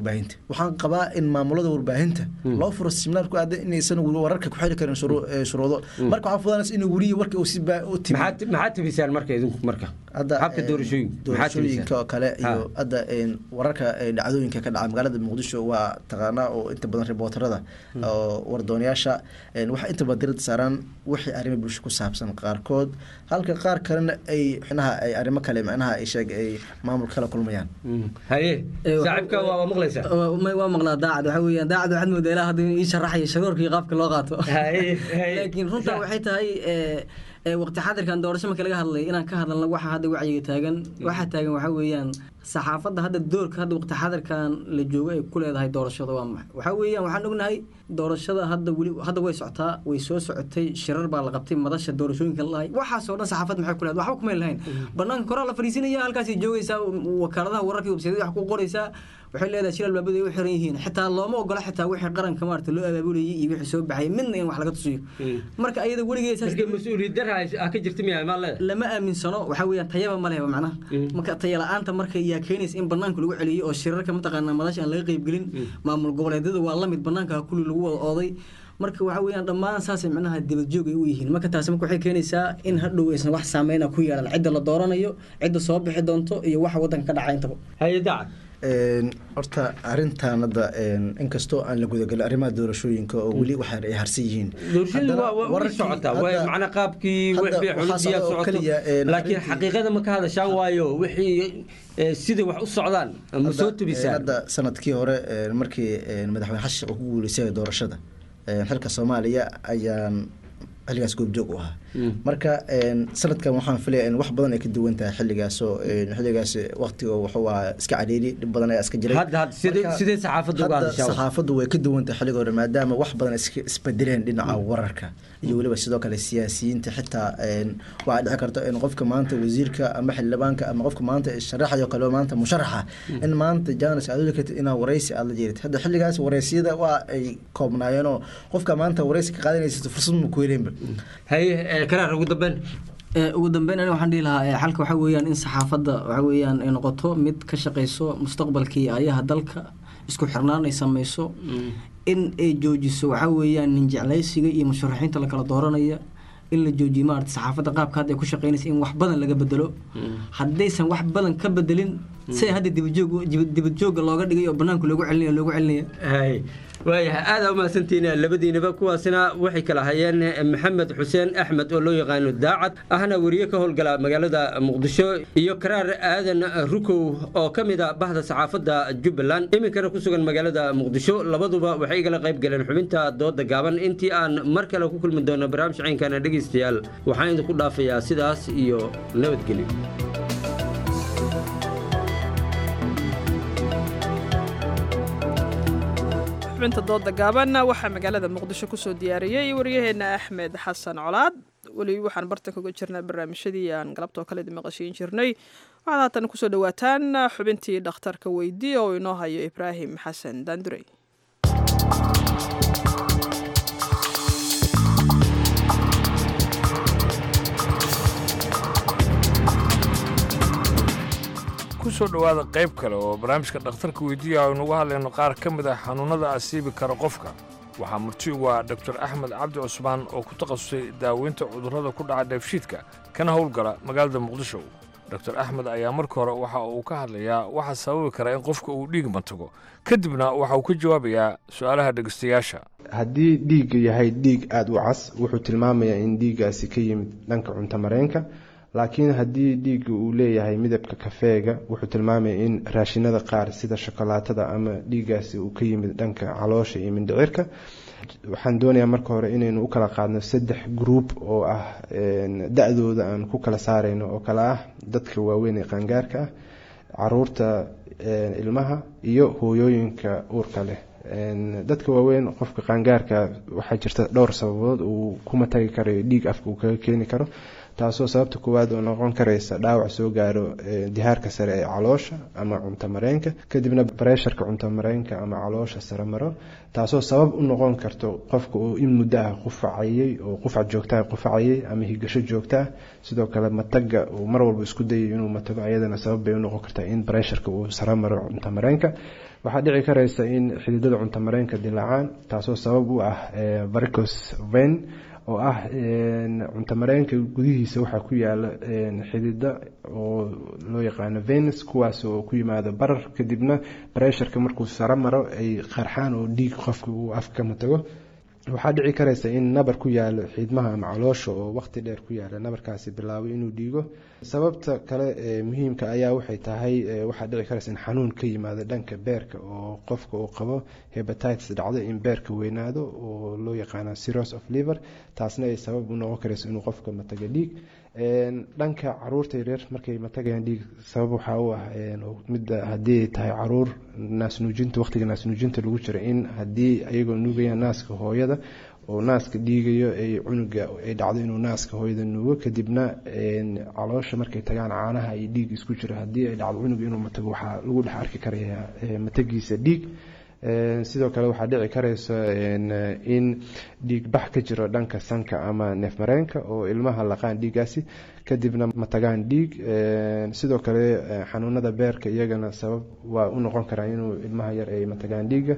warbaahinta waxaan qabaa in maamulada warbaahinta loo furo siminaar ku aadan inaysan wararka ku xiri karin shuruu- ee, shuruudo marka waxaa fudanaysa in weriya warka uu si baa u timi maxaad tibisaan marka idinku marka hadda habka doorashooyinka maxaad doorashooyinka tibisaan oo kale iyo Ha. hadda een, wararka ee, dhacdooyinka ka dhaca magaalada muqdisho waa taqaanaa oo inta badan ribootarada oo wardoonayaasha een, waxay inta badan diradda saaraan wixii arrimo bulsho ku saabsan qaarkood halka qaar kalena ay xinaha ay arrimo kale macnaha ay sheeg ay maamulka kala kulmayaan haye saaxiibka waa maqlaysaa Ma- waa maqlaa daacad waxa weeyaan daacad waxaad moodaa ilaa hadda inuu ii sharaxayo sharoorka iyo qaabka loo qaato laakiin runta waxay tahay ee, ee, waqti xadirkan doorasho marka laga hadlay inaan ka hadalno waxa hadda wacyiga taagan waxa taagan waxa weeyaan saxaafadda hadda doorka hadda waqti xadirkan la joogo ay ku leedahay doorashada waa maxay waxa weeyaan waxaan ognahay doorashada hadda weli hadda way socotaa way soo socotay shirar baa la qabtay madasha doorashooyinka la lahay waxaasoo dhan saxaafad maxay ku leedahay waxba kuma lahayn banaanka koraa la fariisinaya halkaasay joogaysaa wakaaladaha wararka iyo websaydyada wax ku qoraysaa waxay leedahay shil albaabada ay u xiran yihiin xitaa looma ogola xitaa wixii qaranka maarata loo abaabulayay iyo wixii soo baxay midna in wax laga tusiyo marka ayada weligeed mas-uuliyad dara ka jirta miyaa maa leedahay lama aaminsano waxaa weeyaan tayaba ma lehba macnaha marka taya la-aanta marka yaa keenaysa in banaanka lagu celiyo oo shirarka mataqaanaa madasha aan laga qeybgelin maamul goboleedyada waa lamid banaanka kulli lagu wada ooday marka waxa weeyaan dhammaan saasay macnaha dibadjoog ay u yihiin marka taasi marka waxay keenaysaa in hadhow aysan wax saameyna ku yeelan cidda la dooranayo cidda soo bixi doonto iyo waxa wadanka ka dhaca intaba haye dacad Een, horta arrintan hadda een, inkastoo aan la gudagelin arrimaha doorashooyinka oo weli waxa ay harsan yihiin doorashadu Haddana waa waa way wararkii- socotaa waa hadda- macnaa qaabkii hadda wixii waxaa xulidiyaa socda oo socoto keliya, een, laakiin arrintii- xaqiiqada ma ka hadashaan waayo wixii eh, sidai wax u socdaan ma soo Hadda, tubisaan hadda sanadkii hore een, markii een, madaxweyne xasan sheekh uu ku guuleystay doorashada een, xilka soomaaliya ayaan xilligaas goobjoog u ahaa marka een, sanadkan waxaan filaya in wax badan ay ka duwan tahay xilligaasoo een, xilligaas waqtiga wuxuu ahaa iska cariiri dhib badan ayaa iska jiray Hadda- hadda sidee- Marka, sidee saxaafaddu uga hadda hadashaa? saxaafaddu way ka duwan tahay xilliga hore maadaama wax badan iska isbedeleen dhinaca wararka iyo weliba sidoo kale siyaasiyiinta xitaa een, waxaa dhici karta in qofka maanta wasiirka ama xildhibaanka ama qofka maanta sharaxayo kale maanta musharaxa in maanta jaanis aad uli kartid inaa waraysi aad la jeerid hadda xilligaas waraysiyada waa ay koobnaayeenoo qofka maanta waraysi ka qaadanaysa fursad ma ku helinba haye karaar ugu dambeyn Ee, ugu dambeyn aniga waxaan dhihi lahaa ee, xalka waxaa weeyaan in saxaafadda waxaa weeyaan ay noqoto mid ka shaqeyso mustaqbalkii ayaha dalka isku xirnaan ay sameyso in ay joojiso waxaa weeyaan nin jeclaysiga iyo musharaxiinta la kala dooranaya in la joojiyo maarata saxaafadda qaabka hadda ay ku shaqeynaysa in wax badan laga bedelo haddaysan wax badan ka bedelin sida hadda dibadjoog dibadjoogga looga dhigay oo banaanka loogu celinaya loogu celinaya hay waayahay aada umahadsantihiin labadiinaba kuwaasina waxay kala hayeen maxamed xuseen axmed oo loo yaqaano daacad ahna weriye ka howlgala magaalada muqdisho iyo karaar aadan rukow oo ka mid a bahda saxaafadda jubbaland iminkana ku sugan magaalada muqdisho labaduba waxay igala qayb galeen xubinta dooda gaaban intii aan mar kale ku kulmi doono barnaamij caynkana dhegaystayaal waxaan idinku dhaafayaa sidaas iyo nabadgelyo xubinta dooda gaaban waxaa magaalada muqdisho kusoo diyaariyey waryaheena axmed xasan colaad weli waxaan bartan kaga jirnaa barnaamijyadii aan galabtoo kale idin maqashiin jirnay waxaad haatan kusoo dhawaataan xubintii dhakhtarka weydii oo inoo hayo ibraahim xasan daandurey kusoo dhowaada qayb kale oo barnaamijka dhakhtarka weydiiya aynu uga hadlayno qaar ka mid ah xanuunnada asiibi kara qofka waxaa marti ugu ah doktor axmed cabdi cusmaan oo ku takhasusay daaweynta cudurrada ku dhaca dheefshiidka kana howlgala magaalada muqdisho doktor axmed ayaa marka hore waxa uu ka hadlayaa waxa sababi kara in qofka uu dhiig mantago kadibna waxa uu ka jawaabayaa su'aalaha dhegeystayaasha haddii dhiigga yahay dhiig aada u cas wuxuu tilmaamayaa in dhiiggaasi ka yimid dhanka cuntamareenka laakiin haddii dhiigga uu leeyahay midabka kafeega wuxuu tilmaamaya in raashinada qaar sida shokolaatada ama dhiiggaasi uu ka yimid dhanka caloosha iyo mindhicirka waxaan doonayaa marka hore inaynu u kala qaadno saddex group oo ah da-dooda aan ku kala saarayno oo kale ah dadka waaweyn ee qaangaarka ah caruurta ilmaha iyo hooyooyinka uurka leh dadka waaweyn qofka qaangaarka waxaa jirta dhowr sababood uu kuma tagi karayo dhiig afka uu kaga keeni karo taasoo sababta koowaad oo noqon karaysa dhaawac soo gaaro dihaarka sare ee caloosha ama cunto mareenka kadibna bareesharka cunto mareenka ama caloosha sare maro taasoo sabab u noqon karto qofka uu in muddo ah qufacayay oo qufac joogtaa qufacayay ama higasho joogtaa sidoo kale mataga uu mar walba isku dayay inuu matago ayadana sabab bay u noqon kartaa in bareesharka uu sare maro cunto mareenka waxaa dhici karaysa in xididada cunto mareenka dilaacaan taasoo sabab u ah varicos vein oo ah cunto mareenka gudihiisa waxaa ku yaala xidida oo loo yaqaano venus kuwaas oo ku yimaado barar kadibna bareesharka markuu saro maro ay qarxaan oo dhiig qofka uu afka ka matago waxaa dhici karaysa in nabar ku yaalo xiidmaha ama caloosha oo waqti dheer ku yaala nabarkaasi bilaabay inuu dhiigo sababta kale ee muhiimka ayaa waxay tahay waxaa dhici karaysa in xanuun ka yimaado dhanka beerka oo qofka uu qabo hebatitis dhacdo in beerka weynaado oo loo yaqaano seros of liver taasna ay sabab u noqon karayso inuu qofka mataga dhiig dhanka caruurta yaryar markay matagayaan dhiig sabab waxaa u ah midda haddii ay tahay caruur naasnuujinta waqtiga naasnuujinta lagu jira in haddii ayagoo nuugayaan naaska hooyada oo naaska dhiigayo ay cunuga ay dhacdo inuu naaska hooyada nuugo kadibna caloosha markay tagaan caanaha iyo dhiig isku jiro haddii ay dhacdo cunuga inuu matago waxaa lagu dhex arki karaya matagiisa dhiig sidoo kale waxaa dhici karaysa in dhiig bax ka jiro dhanka sanka ama neefmareenka oo ilmaha laqaan dhiigaasi kadibna matagaan dhiig sidoo kale xanuunada beerka iyagana sabab waa u noqon karaa inuu ilmaha yar ay matagaan dhiiga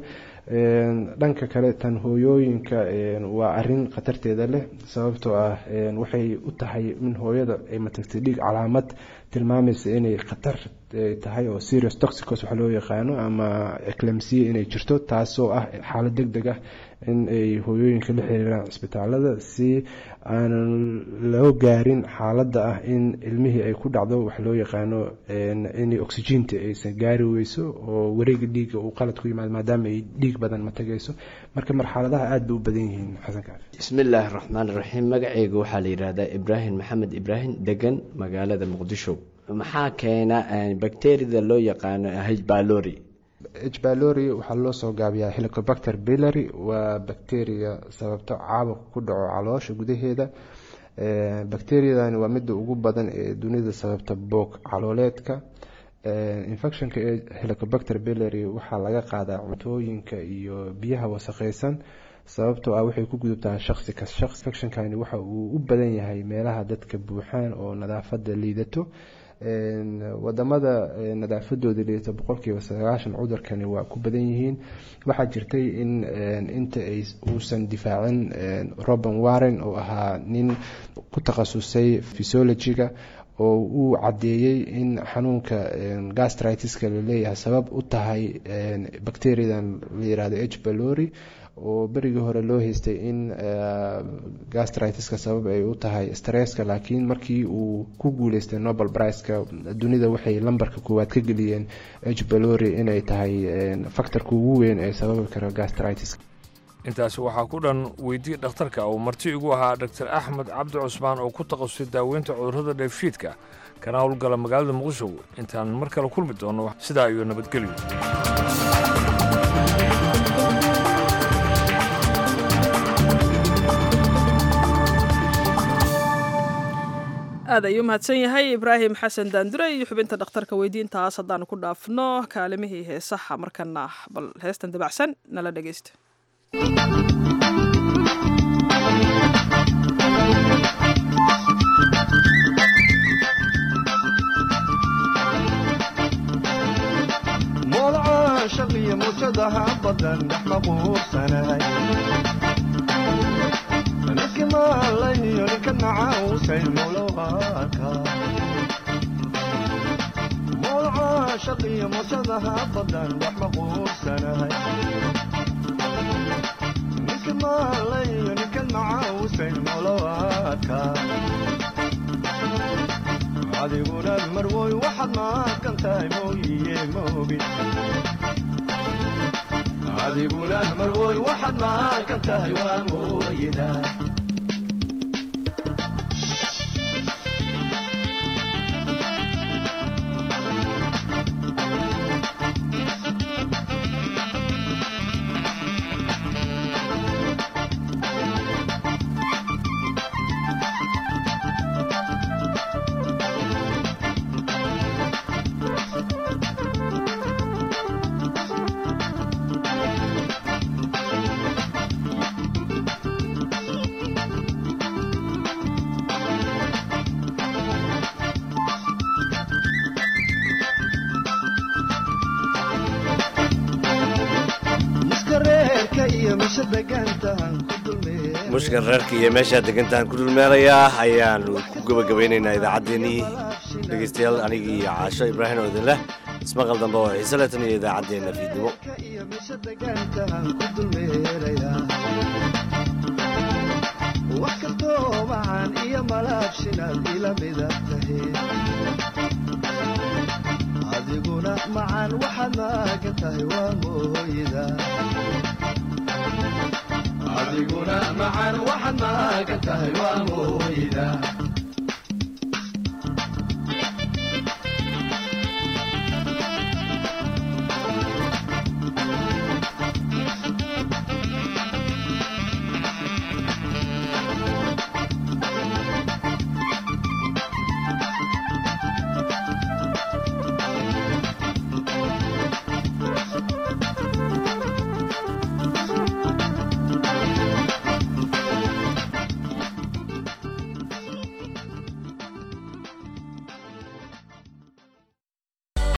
dhanka kale tan hooyooyinka waa arin khatarteeda leh sababtoo ah waxay u tahay in hooyada ay matagtay dhiig calaamad tilmaamaysa inay khatar tahay oo serious toxicos waxa loo yaqaano ama eclamsiya inay jirto taasoo ah xaalad deg deg ah in ay hooyooyinka la xiriiraan cisbitaalada si aanan loo gaarin xaaladda ah in ilmihii ay ku dhacdo wax loo yaqaano in oxygeenta aysan gaari weyso oo wareega dhiigga uu qalad ku yimaado maadaama ay dhiig badan matagayso marka marxaladaha aada bay u badan yihiin xasan kaafi bismillaahi raxmaan raxiim magacayga waxaa la yidhaahdaa ibraahim maxamed ibraahim degan magaalada muqdisho maxaa keena bakteriyada loo yaqaano hbalori hbalori waxaa loo soo gaabiyaa helicobacter billary waa bacteria sababto caabuq ku dhaco caloosha gudaheeda bacteriadani waa midda ugu badan ee dunida sababta boog calooleedka infectionka ee helicobacter billary waxaa laga qaadaa cuntooyinka iyo biyaha wasaqeysan sababtoo ah waxay ku gudubtaa shaqsi kas shaqs infectionkani waxa uu u badan yahay meelaha dadka buuxaan oo nadaafada liidato wadamada nadaafadooda liidata boqolkiiba sagaashan cudurkani waa ku badan yihiin waxaa jirtay in inta ay uusan difaacin roban warren oo ahaa nin ku takhasusay physiologiga oo uu caddeeyey in xanuunka gastritiska laleeyahay sabab u tahay bacteriadan la yirahdo h balori oo berigii hore loo haystay in gastritiska sabab ay u tahay stresska laakiin markii uu ku guuleystay nobel priceka dunida waxay lambarka koowaad ka geliyeen h balori inay tahay factorka ugu weyn ee sababi karo gastritis intaasi waxaa ku dhan weydii dhakhtarka uu marti igu ahaa dr axmed cabdi cusmaan oo ku takhasusay daaweynta cudurrada dheefshiidka kana howlgala magaalada muqdisho intaan mar kale kulmi doono sidaa iyo nabadgelyo aad ayuu mahadsan yahay ibraahim xasan daandure iyo xubinta dhakhtarka weydiintaas haddaanu ku dhaafno kaalimihii heesaha markana bal heestan dabacsan nala dhegeysta moolca shaqiyo muujadaha badan dhex maquursanahay niski maalayo ninka nacausay mowlowaka moolca shaqiyo muujadaha badan dhex maquursanahay niski maalayo ninka nacausay mowlowaka adiguna marwoy waxaad maaqan tahay mooyiye moogi adiguna marwoy waxaad maaqan tahay waa mooyida meesha degantahan ku dulmee mushkan reerka iyo meeshaa degantahan ku dhulmeelayaa ayaanu ku gebagabeynaynaa idaacaddeenii dhegeystayaal anigii iyo caasho ibraahim oo idin leh ismaqal dambe oo xiise leh tan iyo idaacaddeenna fiidnimo iyo meesha degantahan ku dulmeerayaa wax kastoo macaan iyo malaabshinaad ila midab tahe adiguna macaan waxaad maagan tahay waa mooyda adiguna macaan waxaad maagan tahay waa mooyda